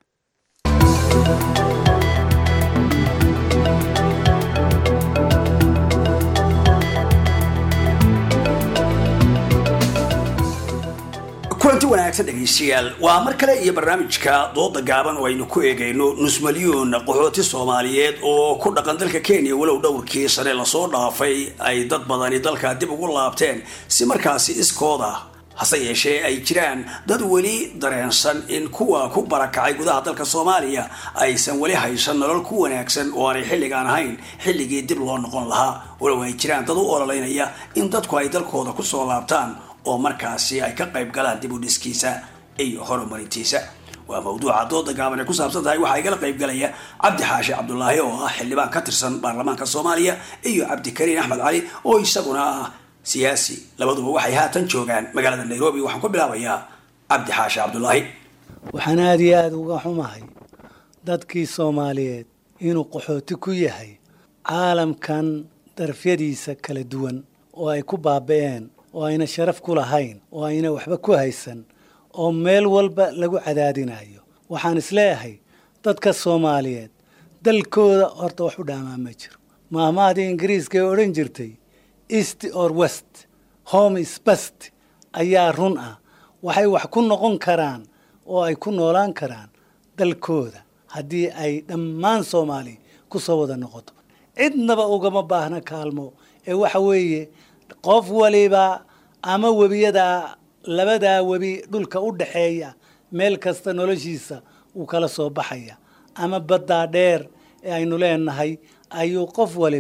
Speaker 14: kulanti wanaagsan dhegaystayaal waa mar kale iyo barnaamijka dooda gaaban oo aynu ku eegayno nus malyuun qaxooti soomaaliyeed oo ku dhaqan dalka kenya walow dhowrkii sane lasoo dhaafay ay dad badani dalka dib ugu laabteen si markaasi iskooda hase yeeshee ay jiraan dad weli dareensan in kuwa ku barakacay gudaha dalka soomaaliya aysan weli haysan nolol ku wanaagsan oo aanay xilligaan ahayn xilligii dib loo noqon lahaa walow ay jiraan dad u ololeynaya in dadku ay dalkooda kusoo laabtaan oo markaasi ay ka qayb galaan dib u dhiskiisa iyo horumarintiisa waa mawduuca dooda gaaban ay ku saabsan tahay waxaa igala qayb galaya cabdi xaashi cabdulaahi oo ah xildhibaan ka tirsan baarlamaanka soomaaliya iyo cabdikariin axmed cali oo isaguna ah siyaasi labaduba waxay haatan joogaan magaalada nairobi waxaan ku bilaabayaa cabdi xaashi cabdulaahi
Speaker 15: waxaan aada iyo aada uga xumahay dadkii soomaaliyeed inuu qaxooti ku yahay caalamkan darafyadiisa kala duwan oo ay ku baaba-een oo ayna sharaf ku lahayn oo ayna waxba ku haysan oo meel walba lagu cadaadinayo waxaan isleeyahay dadka soomaaliyeed dalkooda horta wax u dhaamaa ma jiro maahmaadii ingiriiska ee odhan jirtay east or west home is best ayaa run ah waxay wax ku noqon karaan oo ay ku noolaan karaan dalkooda haddii ay dhammaan soomaaliya ku soo wada noqoto cidnaba ugama baahna kaalmo ee waxa weeye qof waliba ama webiyadaa labadaa webi dhulka u dhaxeeya meel kasta noloshiisa wuu kala soo baxaya ama baddaa dheer ee aynu leenahay ayuu qof waliba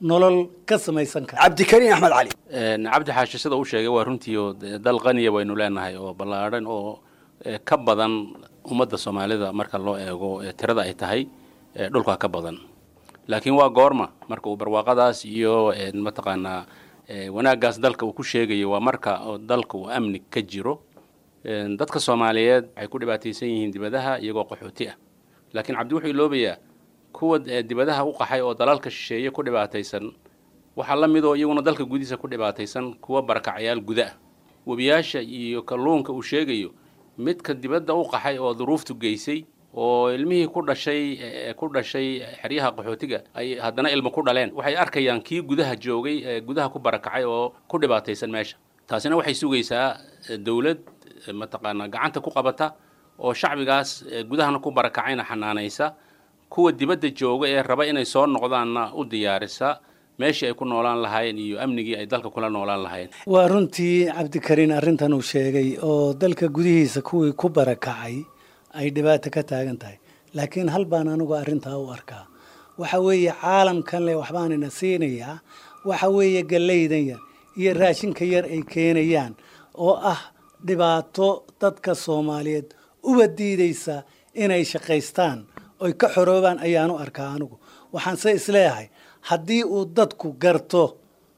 Speaker 15: nolol ka samaysan kara
Speaker 14: cabdikariin axmed cali
Speaker 16: cabdi xaashi sida uu sheegay waa runtii oo dal qaniya waynu leenahay oo ballaadhan oo ka badan ummadda soomaalida marka loo eego tirada ay tahay dhulka ka badan laakiin waa goorma marka uu barwaaqadaas iyo mataqaanaa wanaaggaas dalka uu ku sheegayo waa marka dalka uu amni ka jiro dadka soomaaliyeed waxay ku dhibaataysan yihiin dibadaha iyagoo qaxooti ah laakiin cabdi wuxuu iloobayaa kuwa dibadaha u qaxay oo dalalka shisheeye ku dhibaataysan waxaa la midoo iyaguna dalka gudihiisa ku dhibaataysan kuwa barakacayaal guda ah webiyaasha iyo kalluunka uu sheegayo midka dibadda u qaxay oo duruuftu geysay oo ilmihii ku dhashay ku dhashay xeryaha qaxootiga ay haddana ilmo ku dhaleen waxay arkayaan kii gudaha joogay ee gudaha ku barakacay oo ku dhibaataysan meesha taasina waxay sugaysaa dowlad mataqaanaa gacanta ku qabata oo shacbigaas gudahana ku barakacayna xanaanaysa kuwa dibadda jooga ee raba inay soo noqdaanna u diyaarisa meeshii ay ku noolaan lahaayeen iyo amnigii ay dalka kula noolaan lahaayeen
Speaker 15: waa runtii cabdikariin arrintan uu sheegay oo dalka gudihiisa kuwii ku barakacay ay dhibaato ka taagan tahay laakiin hal baan anigu arrintaa u arkaa waxa weeye caalamkan le waxbaanina siinayaa waxa weeye gallaydan yar iyo raashinka yar ay keenayaan oo ah dhibaato dadka soomaaliyeed uba diidaysa inay shaqaystaan oy ka xoroobaan ayaanu arkaa anigu waxaanse isleeyahay haddii uu dadku garto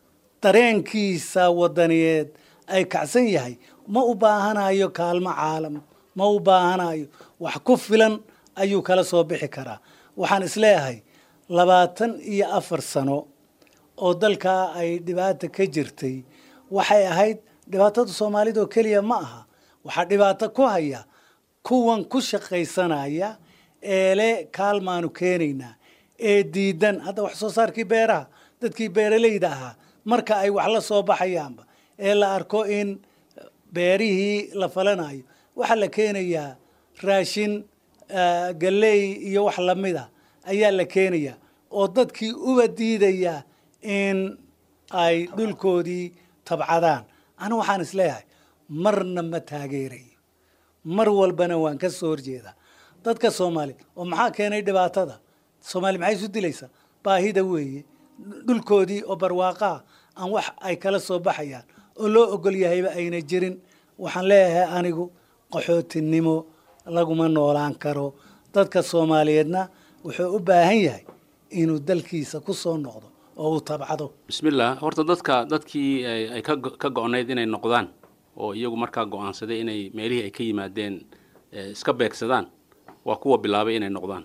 Speaker 15: dareenkiisa wadaniyeed ay kacsan yahay ma u baahanayo kaalmo caalam ma u baahanayo wax ku filan ayuu kala soo bixi karaa waxaan isleeyahay labaatan iyo afar sano oo dalkaa ay dhibaata ka jirtay waxay ahayd dhibaatada soomaalida oo keliya ma aha waxaa dhibaato ku haya kuwan ku shaqaysanaya eele kaalmaanu keenaynaa ee diidan hadda wax soo saarkii beeraha dadkii beeralayda ahaa marka ay wax la soo baxayaanba ee la arko in beerihii la falanayo waxaa la keenayaa raashin galley iyo wax lamida ayaa la keenayaa oo dadkii uba diidaya in ay dhulkoodii tabcadaan anigu waxaan isleeyahay marna ma taageerayo mar walbana waan ka soo horjeedaa dadka soomaaliya oo maxaa keenay dhibaatada soomaaliya maxay isu dilaysaa baahida weeye dhulkoodii oo barwaaqaa aan wax ay kala soo baxayaan oo loo ogol yahayba ayna jirin waxaan leeyahay anigu qaxootinimo laguma noolaan karo dadka soomaaliyeedna wuxuu u baahan yahay inuu dalkiisa ku soo noqdo oo uu tabcado
Speaker 16: bismillah horta dadka dadkii ay ka go-nayd inay noqdaan oo iyagu markaa go-aansaday inay meelihii ay ka yimaadeen iska beegsadaan waa kuwa bilaabay inay noqdaan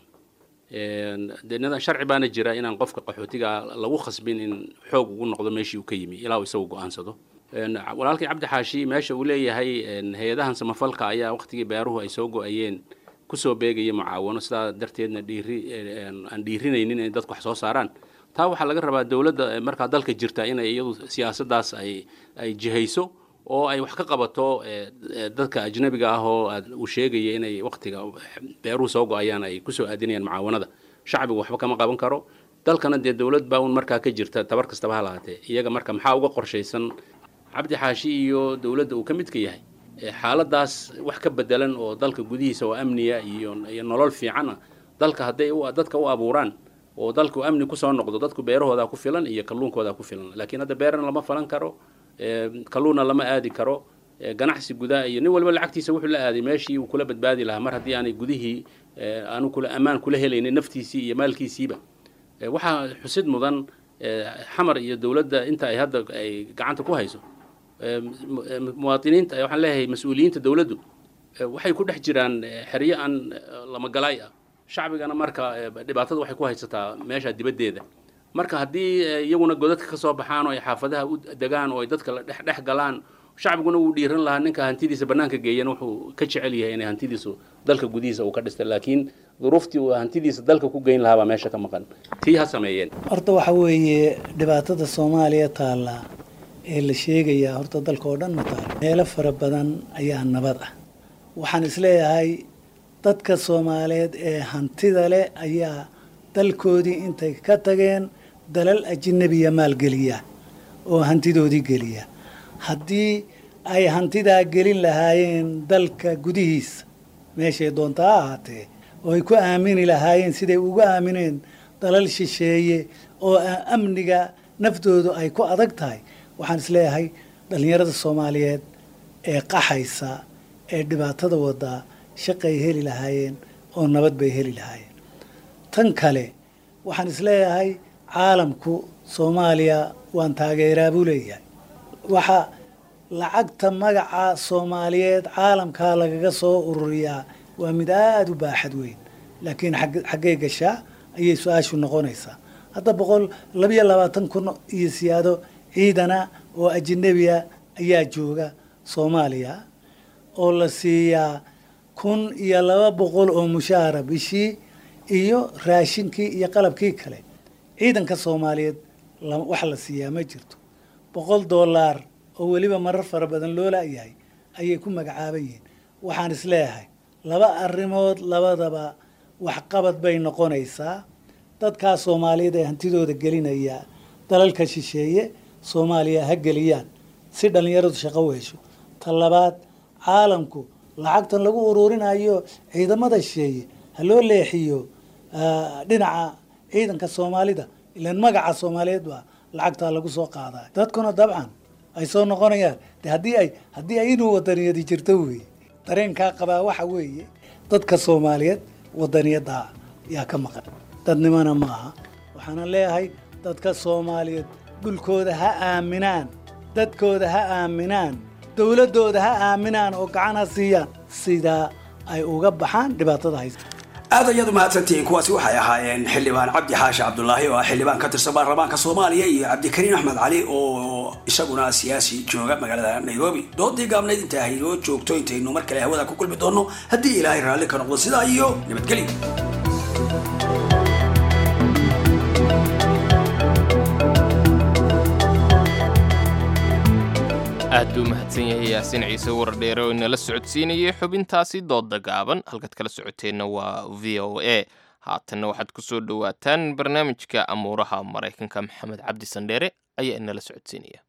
Speaker 16: de sharci baana jira inaan qofka qaxootiga lagu khasbin in xoog ugu noqdo meeshii uu ka yimi ilaa uu isagu go-aansado walaalkii cabdi xaashi meesha uu leeyahay hay-adahan samafalka ayaa waqtigii beeruhu ay soo go-ayeen kusoo beegaya mucaawano sidaa darteedna dhiiri aan dhiirinaynin inay dadku wax soo saaraan taa waxaa laga rabaa dowladda markaa dalka jirta inay iyadu siyaasaddaas ay ay jihayso oo ay wax ka qabato dadka ajnabiga ah oo uu sheegaya inay waqtiga beeruhu soo go-ayaan ay kusoo aadinayaan mucaawanada shacbigu waxba kama qaban karo dalkana dee dowlad baa un markaa ka jirta tabar kastaba ha lahaatee iyaga marka maxaa uga qorshaysan cabdi xaashi iyo dowladda uu ka midka yahay xaaladaas wax ka bedelan oo dalka gudihiisa oo amniya iyo iyo nolol fiican ah dalka hadday dadka u abuuraan oo dalku amni kusoo noqdo dadku beerahoodaa ku filan iyo kalluunkoodaa ku filan laakiin hadda beerana lama falan karo kalluunna lama aadi karo ganacsi gudaa iyo nin walba lacagtiisa wuxuu la aaday meeshii uu kula badbaadi lahaa mar haddii aanay gudihii aanu kula ammaan kula helaynin naftiisii iyo maalkiisiiba waxaa xusid mudan xamar iyo dowladda inta ay hadda ay gacanta ku hayso muwaadiniinta waxaan leeyahay mas-uuliyiinta dowladdu waxay ku dhex jiraan xeryo aan lamagalaay ah shacbigana marka dhibaatada waxay ku haysataa meesha dibaddeeda marka haddii iyaguna godadka ka soo baxaan oo ay xaafadaha u degaan oo ay dadka la dhex dhex galaan shacbiguna wuu dhiiran lahaa ninka hantidiisa bannaanka geeyana wuxuu ka jecel yahay inay hantidiisu dalka gudihiisa uu ka dhistay laakiin duruuftii uu hantidiisa dalka ku geyn lahaa baa meesha ka maqan tii ha sameeyeen
Speaker 15: horta waxa weeye dhibaatada soomaaliya taalla ee la sheegayaa horta dalka oo dhan ma taalo meelo fara badan ayaa nabad ah waxaan isleeyahay dadka soomaaliyeed ee hantida leh ayaa dalkoodii intay ka tageen dalal ajinabiya maalgeliya oo hantidoodii geliya haddii ay hantidaa gelin lahaayeen dalka gudihiisa meeshay doonta ha ahaatee oo ay ku aamini lahaayeen siday ugu aamineen dalal shisheeye oo amniga naftoodu ay ku adag tahay waxaan isleeyahay dhallinyarada soomaaliyeed ee qaxaysa ee dhibaatada wadaa shaqay heli lahaayeen oo nabad bay heli lahaayeen tan kale waxaan isleeyahay caalamku soomaaliya waan taageeraa buu leeyahay waxa lacagta magaca soomaaliyeed caalamkaa lagaga soo ururiyaa waa mid aada u baaxad weyn laakiin xaggee gashaa ayay su-aashu noqonaysaa hadda boqol labiyo labaatan kun iyo siyaado ciidana oo ajanabiya ayaa jooga soomaaliya oo la siiyaa kun iyo laba boqol oo mushaara bishii iyo raashinkii iyo qalabkii kale ciidanka soomaaliyeed wax la siiyaa ma jirto boqol doolaar oo weliba marar fara badan loo laayahay ayay ku magacaaban yihiin waxaan isleeyahay laba arrimood labadaba waxqabad bay noqonaysaa dadkaa soomaaliyeed ee hantidooda gelinaya dalalka shisheeye soomaaliya ha geliyaan si dhallinyaradu shaqo u hesho ta labaad caalamku lacagtan lagu uruurinayo ciidamada shisheeye ha loo leexiyo dhinaca ciidanka soomaalida ilaan magaca soomaaliyeed baa lacagtaa lagu soo qaadaa dadkuna dabcan ay soo noqonayaan de haddii ay haddii ay inuu wadaniyadi jirto weeye dareenkaa qabaa waxa weeye dadka soomaaliyeed wadaniyaddaa yaa ka maqan dadnimona ma aha waxaana leeyahay dadka soomaaliyeed dhulkooda ha aaminaan dadkooda ha aaminaan dowladdooda ha aaminaan oo gacan ha siiyaan sidaa ay uga baxaan dhibaatada haysta
Speaker 14: aad ayaad u mahadsantihiin kuwaasi waxay ahaayeen xildhibaan cabdi xaashi cabdulaahi oo ah xildhibaan ka tirsan baarlamaanka soomaaliya iyo cabdikariin axmed cali oo isaguna siyaasi jooga magaalada nairobi doodii gaabnayd inta haynoo joogto intaynu mar kale hawada ku kulmi doono haddii ilaahay raalli ka noqdo sidaa iyo nabadgelyo
Speaker 1: aad buu mahadsan yahay yaasiin ciise wardheere oo inala socodsiinayay xubintaasi dooda gaaban halkaad kala socoteenna waa v o a haatanna waxaad ku soo dhowaataan barnaamijka amuuraha maraykanka maxamed cabdi sandheere ayaa inala socodsiinaya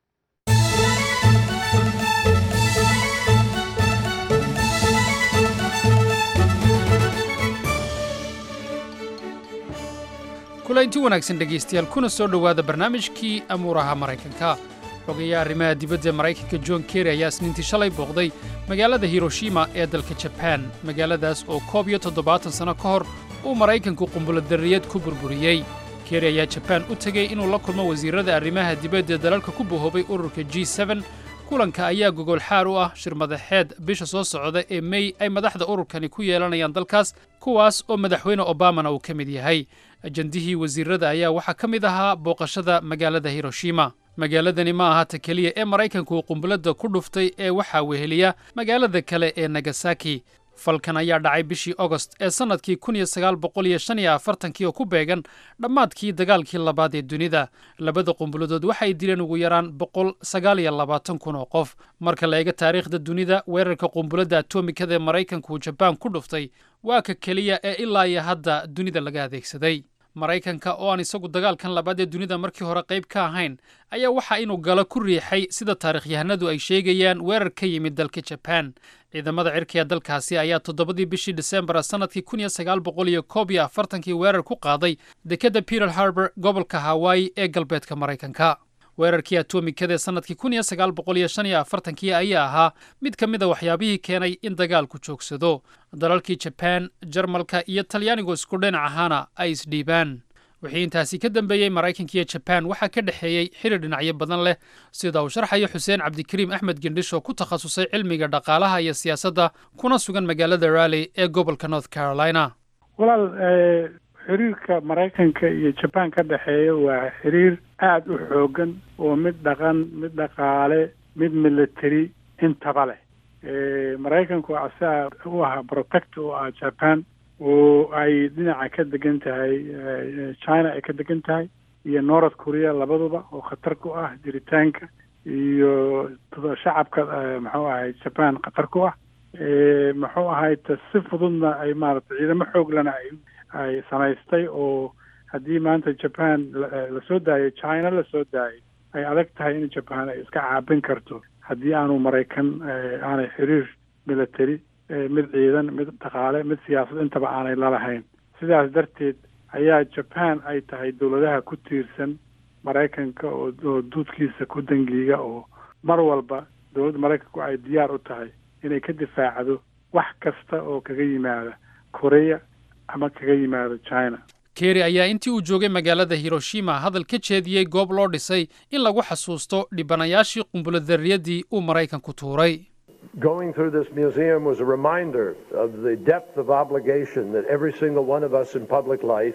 Speaker 17: kulaynti wanaagsan dhegaystayaal kuna soo dhowaada barnaamijkii amuuraha maraykanka xogayaa arrimaha dibadda maraykanka john kerry ayaa isniintii shalay booqday magaalada hiroshima ee dalka jabaan magaaladaas oo koob iyo toddobaatan sanno ka hor uu maraykanku qumbulodarriyad ku burburiyey kerry ayaa jabaan u tegey inuu la kulmo wasiirrada arrimaha dibadda dalalka ku bohoobay ururka g seben kulanka ayaa gogol xaar u ah shir madaxeed bisha soo socda ee mey ay madaxda ururkani ku yeelanayaan dalkaas kuwaas oo madaxweyne obamana uu ka mid yahay ajandihii wasiirrada ayaa waxaa ka mid ahaa booqashada magaalada hiroshima magaaladani ma aha ta keliya ee maraykanku uu qumbuladda ku dhuftay ee waxaa weheliya magaalada kale ee nagasaki falkan ayaa dhacay bishii ogost ee sannadkii kun iyo sagaal boqol iyo shan iyo afartankii oo ku beegan dhammaadkii dagaalkii labaad ee dunida labada qumbuladood waxay dileen ugu yaraan boqol sagaal iyo labaatan kun oo qof marka la eega taariikhda dunida weerarka qumbuladda atomikada ee maraykanku jabaan ku dhuftay waa ka keliya ee ilaa iyo hadda dunida laga adeegsaday maraykanka oo aan isagu dagaalkan labaad ee dunida markii hore qayb ka ahayn ayaa waxaa inuu galo ku riixay sida taarikhyahanadu ay sheegayaan weerar ka yimid dalka jabaan ciidamada cirkiga dalkaasi ayaa toddobadii bishii disembar sannadkii kun iyo sagaal boqol iyo koob iyo afartankii weerar ku qaaday dekedda peter harbor gobolka hawaii ee galbeedka maraykanka weerarkii atomikada ee sannadkii kun iyo sagaal boqol iyo shan iyo afartankii ayaa ahaa mid ka mid a waxyaabihii keenay in dagaalku joogsado dalalkii jabaan jarmalka iyo talyaanigu isku dhinac ahaana ay isdhiibaan wixii intaasi ka dambeeyey maraykanka iyo jabaan waxaa ka dhexeeyey xidhi dhinacyo badan leh sida uu sharxayo xuseen cabdikariim axmed gendhish oo ku takhasusay cilmiga dhaqaalaha iyo siyaasadda kuna sugan magaalada rally ee gobolka north carolina
Speaker 18: walaal xiriirka maraykanka iyo jabaan ka dhexeeya waa xiriir aada u xoogan oo mid dhaqan mid dhaqaale mid military intaba leh maraykanku asaa u ahaa protect u ah japan oo ay dhinaca ka degan tahay china ay ka degan tahay iyo north korea labaduba oo khatar ku ah jiritaanka iyo shacabka muxuu ahay japan khatar ku ah muxuu ahay ta si fududna ay maaragtay ciidamo xooglana ay ay samaystay oo haddii maanta japan lasoo daayo china lasoo daayo ay adag tahay in japan ay iska caabin karto haddii aanu maraykan aanay xiriir military mid ciidan mid dhaqaale mid siyaasad intaba aanay lalahayn sidaas darteed ayaa jaban ay tahay dowladaha ku tiirsan maraykanka oo oo duudkiisa ku dangiiga oo mar walba dowladda maraykanku ay diyaar u tahay inay ka difaacdo wax kasta oo kaga yimaada korea ama kaga yimaada china
Speaker 17: kerry ayaa intii uu joogay magaalada hiroshima hadal ka jeediyey goob loo dhisay in lagu xasuusto dhibanayaashii qumbulodarriyadii uu maraykanku tuuray
Speaker 19: Going through this museum was a reminder of the depth of obligation that every single one of us in public life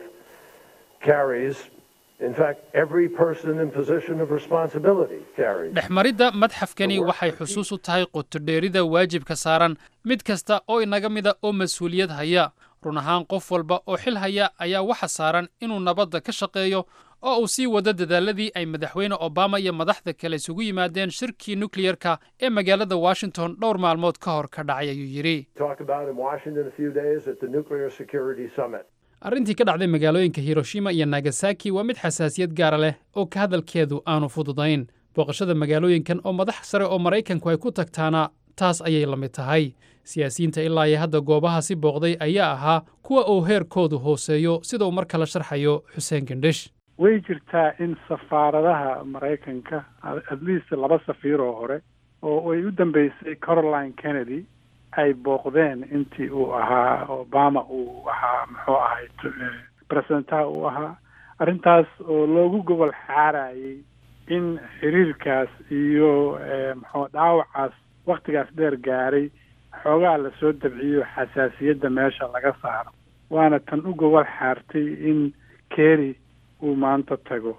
Speaker 19: carries. In fact, every person in position of responsibility carries.
Speaker 17: dhexmaridda madxafkani waxay xusuus u tahay qotodheerida waajibka saaran mid kasta oo inaga mida oo mas-uuliyad haya run ahaan qof walba oo xil haya ayaa waxa saaran inuu nabadda ka shaqeeyo oo uu sii wado dadaaladii ay madaxweyne obama iyo madaxda kale isugu yimaadeen shirkii nukliyerka ee magaalada washington dhowr maalmood ka hor ka dhacay ayuu yidhi
Speaker 19: Talk about in Washington a few days at the Nuclear Security Summit.
Speaker 17: arrintii ka dhacday magaalooyinka hiroshima iyo nagasaki waa mid xasaasiyad gaara leh oo ka hadalkeedu aanu fududayn booqashada magaalooyinkan oo madax sare oo maraykanku ay ku tagtaana taas ayay la mid tahay siyaasiyiinta ilaa iyo hadda goobahaasi booqday ayaa ahaa kuwa uu heerkoodu hooseeyo sida uu mar kale sharxayo xuseen gendhish
Speaker 18: way jirtaa in safaaradaha maraykanka at least laba safiir oo hore oo ay u dambeysay caroline kennedy ay booqdeen intii uu ahaa obama uu ahaa muxuu ahay presidentaha uu ahaa arrintaas oo loogu gobol xaarayay in xiriirkaas iyo muxuu dhaawacaas waktigaas dheer gaaray xoogaa lasoo dabciyo xasaasiyadda meesha laga saaro waana tan u gobol xaartay in kerry uu maanta tago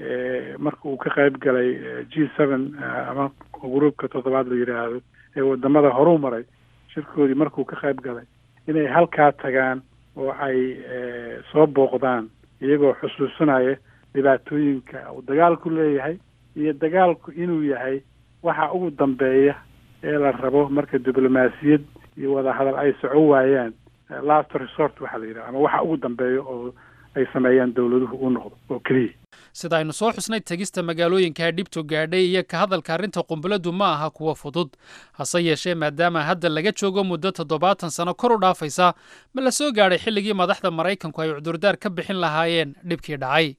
Speaker 18: marka uu ka qayb galay g seven ama gruupka toddobaad la yidhaahdo ee wadamada horuu maray shirkoodii markuu ka qayb galay inay halkaa tagaan oo ay soo booqdaan iyagoo xusuusanaya dhibaatooyinka uu dagaalku leeyahay iyo dagaalku inuu yahay waxa ugu dambeeya ee la rabo marka diblomaasiyad iyo wadahadal ay soco waayaan last resort waxaa la yidhaha ama waxa ugu dambeeya oo ay sameeyaan dowladuhu u noqdo oo keliya
Speaker 17: sida aynu soo xusnay tegista magaalooyinka dhibtu gaadhay iyo ka hadalka arrinta qumbuladdu ma aha kuwa fudud hase yeeshee maadaama hadda laga joogo muddo toddobaatan sano kor u dhaafaysa ma la soo gaadhay xilligii madaxda maraykanku ay cudurdaar ka bixin lahaayeen dhibkii dhacay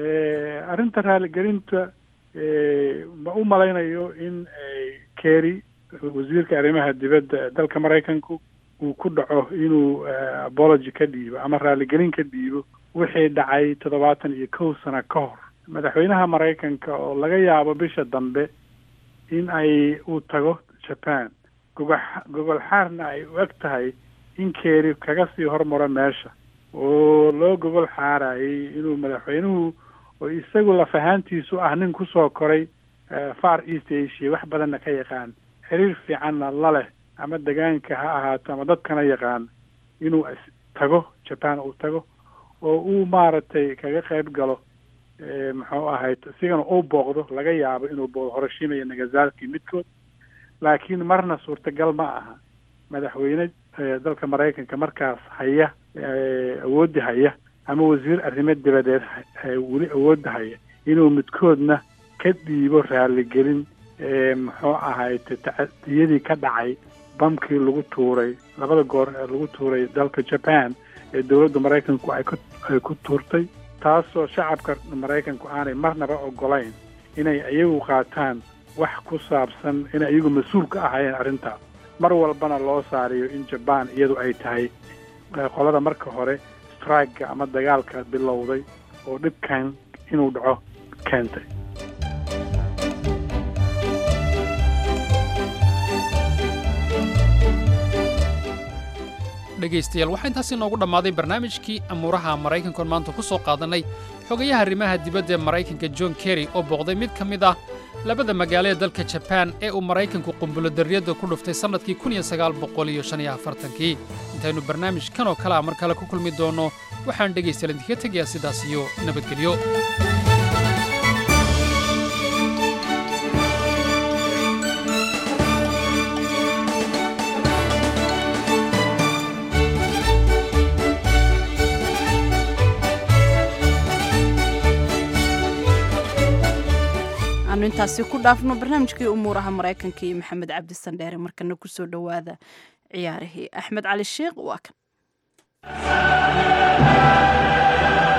Speaker 18: arrinta raaligelinta ma u malaynayo in kerry wasiirka arrimaha dibadda dalka maraykanku uu ku dhaco inuu apology ka dhiibo ama raaligelin ka dhiibo wixii dhacay toddobaatan iyo kow sano ka hor madaxweynaha maraykanka oo laga yaabo bisha dambe in ay uu tago japan gogo gogol xaarna ay u eg tahay in kerry kaga sii hormaro meesha oo loo gogol xaarayay inuu madaxweynuhu oo isagu lafahaantiisu ah nin kusoo koray far east asia wax badanna ka yaqaan xiriir fiicanna la leh ama degaanka ha ahaato ama dadkana yaqaan inuu tago japan uu tago oo uu maaragtay kaga qayb galo muxuu ahayd isigana uu booqdo laga yaabo inuu booqdo horoshima iyo nagasaki midkood laakiin marna suurtagal ma aha madaxweyne dalka maraykanka markaas haya awoodda haya ama wasiir arrimo dibadeed weli awoodda haya inuu midkoodna ka dhiibo raaligelin muxuu ahayd tacadiyadii ka dhacay bamkii lagu tuuray labada goor ee lagu tuuray dalka japan ee dowladda maraykanku ay ku ay ku tuurtay taasoo shacabka maraykanku aanay marnaba ogolayn inay iyagu qaataan wax ku saabsan inay iyagu mas-uul ka ahayeen arrintaas mar walbana loo saariyo in jaban iyadu ay tahay qolada marka hore strikega ama dagaalka bilowday oo dhibkan inuu dhaco keentay
Speaker 17: dhegaystayaal waxaa intaasi noogu dhammaaday barnaamijkii amuuraha maraykankoon maanta ku soo qaadannay xogayaha arrimaha dibadda ee maraykanka john kerry oo booqday mid ka mid ah labada magaalo ee dalka jabaan ee uu maraykanku qumbulodarriyadda ku dhuftay sannadkii kii intaynu barnaamij kan oo kale ah mar kale ku kulmi doonno waxaan dhegaystayaal idinkaga tegayaa sidaas iyo nabadgelyo
Speaker 2: aanu intaasi ku dhaafno barnaamijkii umuuraha maraykanka iyo maxamed cabdi sandheere markana kusoo dhowaada ciyaarihii axmed cali sheekh waa kan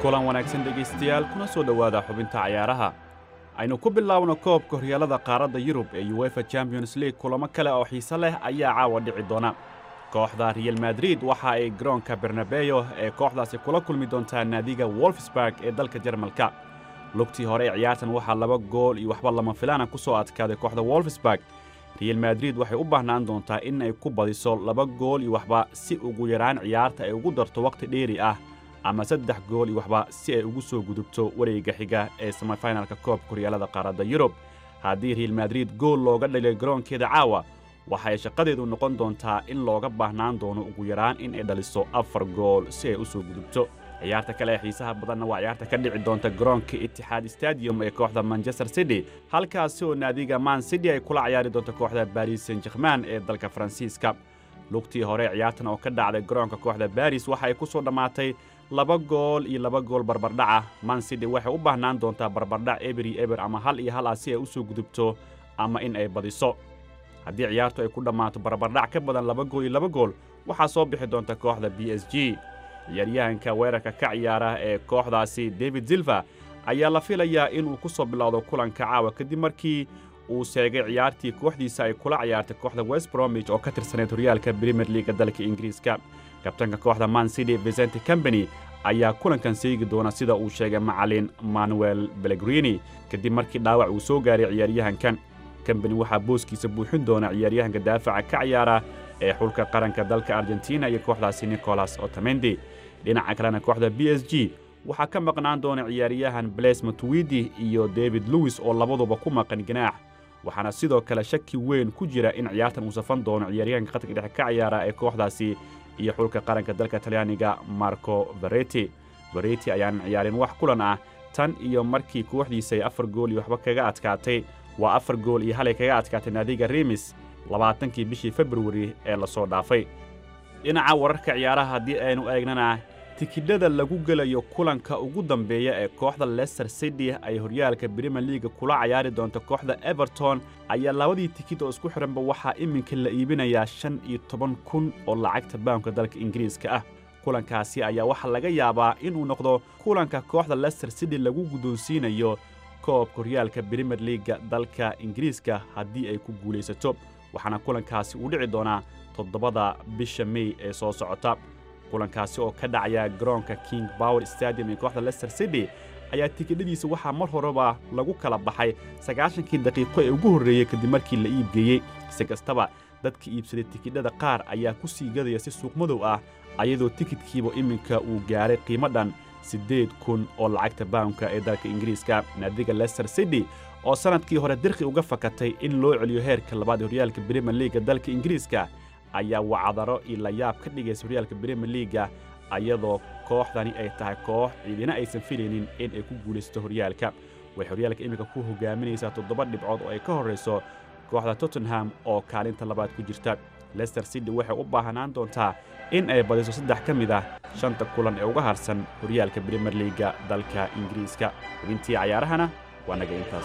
Speaker 8: kulan wanaagsan dhegaystayaal kuna soo dhowaada xubinta cayaaraha aynu ku bilaabno koobka horyaalada qaaradda yurub ee uefa champions league kulamo kale oo xiise leh ayaa caawa dhici doona kooxda real madrid waxa ay garoonka bernabeyo ee kooxdaasi kula kulmi doontaa naadiga wolfsburg ee dalka jarmalka lugtii hore ee ciyaartan waxaa laba gool iyo waxba lama filaana ku soo adkaaday kooxda wolfsburg real madrid waxay u baahnaan doontaa in ay ku badiso laba gool iyo waxba si ugu yaraan ciyaarta ay ugu darto wakhti dheeri ah ama saddex gool iyo waxba si ay ugu soo gudubto wareegga xiga ee semifinalka koobka horyaalada qaaradda yurub haddii real madrid gool looga dhalay garoonkeeda caawa waxay shaqadeedu noqon doontaa in looga baahnaan doono ugu yaraan in ay dhaliso afar gool si ay u soo gudubto ciyaarta kale ee xiisaha badanna waa ciyaarta ka dhici doonta garoonka itixaad stadium ee kooxda manchester city halkaasi oo naadiga man city ay kula ciyaari doonto kooxda baris saint german ee dalka faransiiska lugtii hore ciyaartan oo ka dhacday garoonka kooxda baris waxa ay ku soo dhammaatay laba gool iyo laba gool barbardhaca man city waxay u baahnaan doontaa barbardhac eber iyo eber ama hal iyo hal ah si ay u soo gudubto ama in ay badiso haddii ciyaartu ay ku dhammaato barbardhac ka badan laba gool iyo laba gool waxaa soo bixi doonta kooxda b s g ciyaaryahanka weerarka ka ciyaara ee kooxdaasi david silva ayaa la filayaa inuu ku soo bilowdo kulanka caawa kadib markii uu sheegay ciyaartii kooxdiisa ay kula ciyaartay kooxda west bromwich oo ka tirsaneyd horyaalka premier leaga dalka ingiriiska kabtanka kooxda man city vicente company ayaa kulankan seegi doona sida uu sheegay macalin manuel belegrini kadib markii dhaawac uu soo gaaray ciyaaryahankan company waxaa booskiisa buuxin doona ciyaaryahanka daafaca ka ciyaara ee xulka qaranka dalka argentina iyo kooxdaasi nicolas otamendi dhinaca kalena kooxda b s g waxaa ka maqnaan doona ciyaaryahan blaise matuwidi iyo david lewis oo labaduba ku maqan ganaax waxaana sidoo kale shaki weyn ku jira in ciyaartan uu safan doono ciyaaryahanka khadka dhexe ka ciyaara ee kooxdaasi iyo xulka qaranka dalka talyaaniga marco vareti vareti ayaanan ciyaarin wax kulan ah tan iyo markii kooxdiisa ay afar gool iyo waxba kaga adkaatay waa afar gool iyo halay kaga adkaatay naadiga remis labaatankii bishii februari ee lasoo dhaafay dhinaca wararka ciyaaraha haddii aynu eegnana tikidhada lagu gelayo kulanka ugu dambeeya ee kooxda leicester city ay horyaalka brimier leaga kula cayaari doonto kooxda everton ayaa labadii tikid oo isku xihanba waxaa iminka la iibinayaa shan iyo toban kun oo lacagta baanka dalka ingiriiska ah kulankaasi ayaa waxaa laga yaabaa inuu noqdo kulanka kooxda leicester city lagu guddoonsiinayo koobka horyaalka brimier leaga dalka ingiriiska haddii ay ku guulaysato waxaana kulankaasi uu dhici doonaa toddobada bisha mey ee soo socota kulankaasi oo ka dhacaya garoonka king power stadium ee kooxda leicester city ayaa tikidhadiisa waxaa mar horeba lagu kala baxay sagaashankii daqiiqo ee ugu horreeyey kadib markii la iibgeeyey si kastaba dadka iibsaday tikidhada qaar ayaa ku sii gadaya si suuqmadow ah ayadoo tikidkiiba iminka uu gaaray qiimo dhan siddeed kun oo lacagta bawnka ee dalka ingiriiska naadiga leicester city oo sannadkii hore dirqi uga fakatay in loo celiyo heerka labaad ee horyaalka brimier leaga dalka ingiriiska ayaa wacdaro iyo layaab ka dhigaysa horyaalka brimier leaga ayadoo kooxdani ay tahay koox ciidina aysan filaynin in ay ku guulaysato horyaalka waxay horyaalka iminka ku hogaaminaysaa toddoba dhibcood oo ay ka horrayso kooxda tottenham oo kaalinta labaad ku jirta leicester city waxay u baahanaan doontaa in ay badiso saddex ka mid ah shanta kulan ee uga harsan horyaalka brimier leaga dalka ingiriiska xubintii cayaarahana waa naga intaas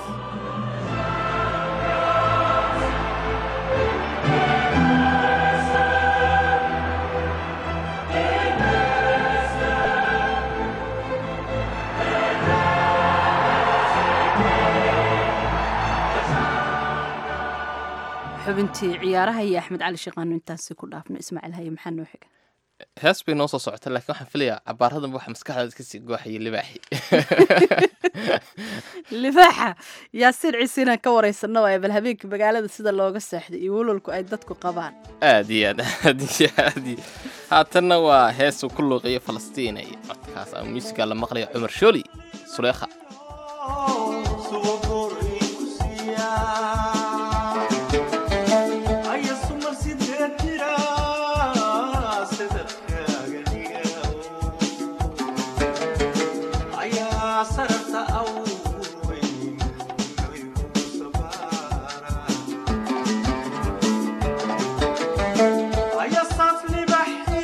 Speaker 2: xubintii ciyaaraha iyo axmed cali sheekhaanu intaasi ku dhaafno ismaaciil haye maxaa noo xiga
Speaker 1: hees bay noo soo socota laakiin waxaan filayaa cabaaradan waxa maskaxdaada kasii gooxaya libaaxi
Speaker 2: libaaxa yaasiin ciise inaan ka waraysano waaya bal habeenkii magaalada sida looga seexday iyo walwalku ay dadku qabaan
Speaker 1: aad iyo aad aad iyo aad iyo haatanna waa heesuu ku luuqiyo falastiin iyo codkaas ama muusiga la maqlayo cumar shooli suleekha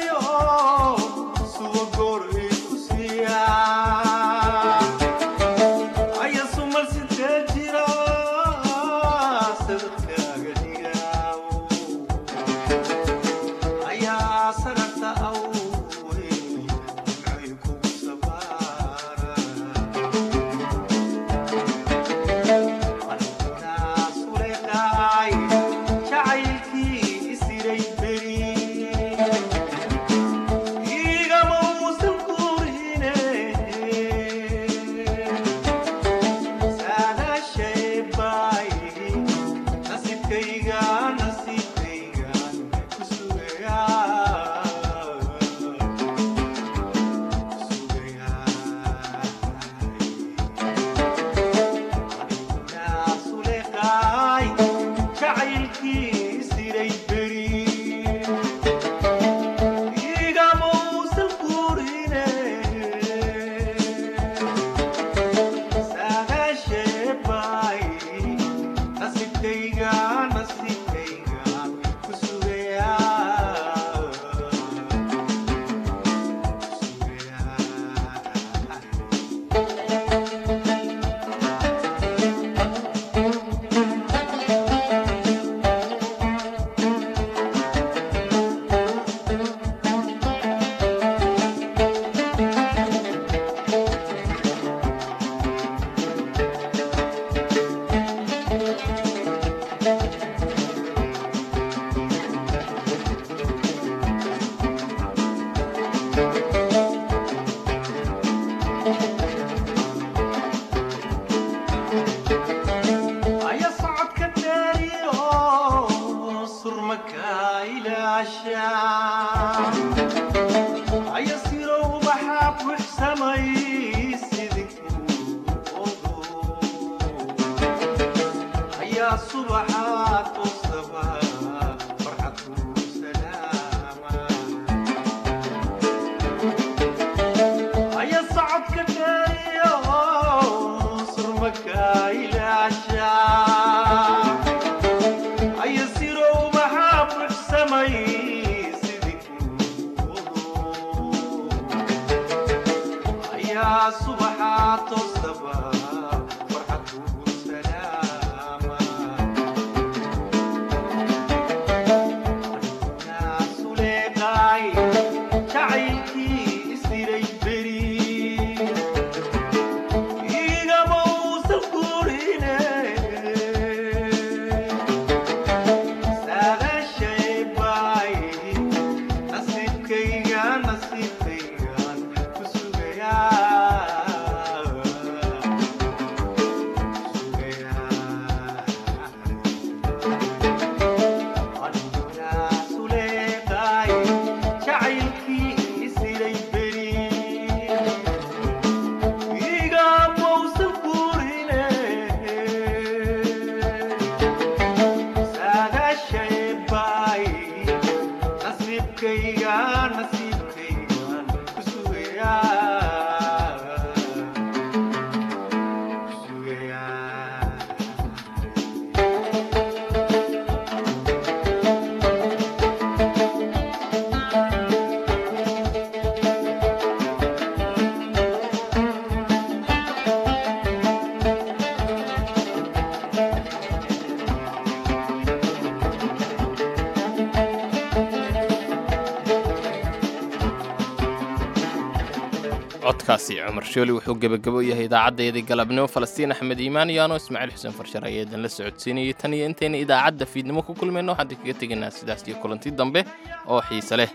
Speaker 20: Yeah.
Speaker 1: codkaasi cumar shooli wuxuu gebagabo yahay idaacaddeedii galabnimo falastiin axmed iimaan iyo anoo ismaaciil xuseen farshar ayaa idinla socodsiinayay tan iyo intayna idaacadda fiidnimo ku kulmayno waxaan kaga tegaynaa sidaas iyo kulanti dambe oo xiise leh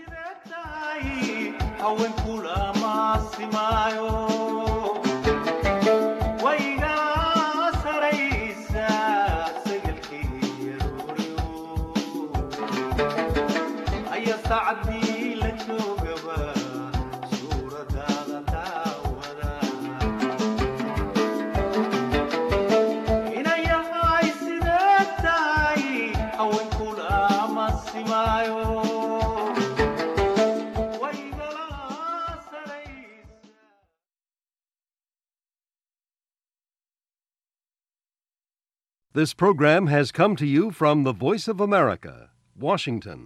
Speaker 20: This program has come to you from the Voice of America, Washington.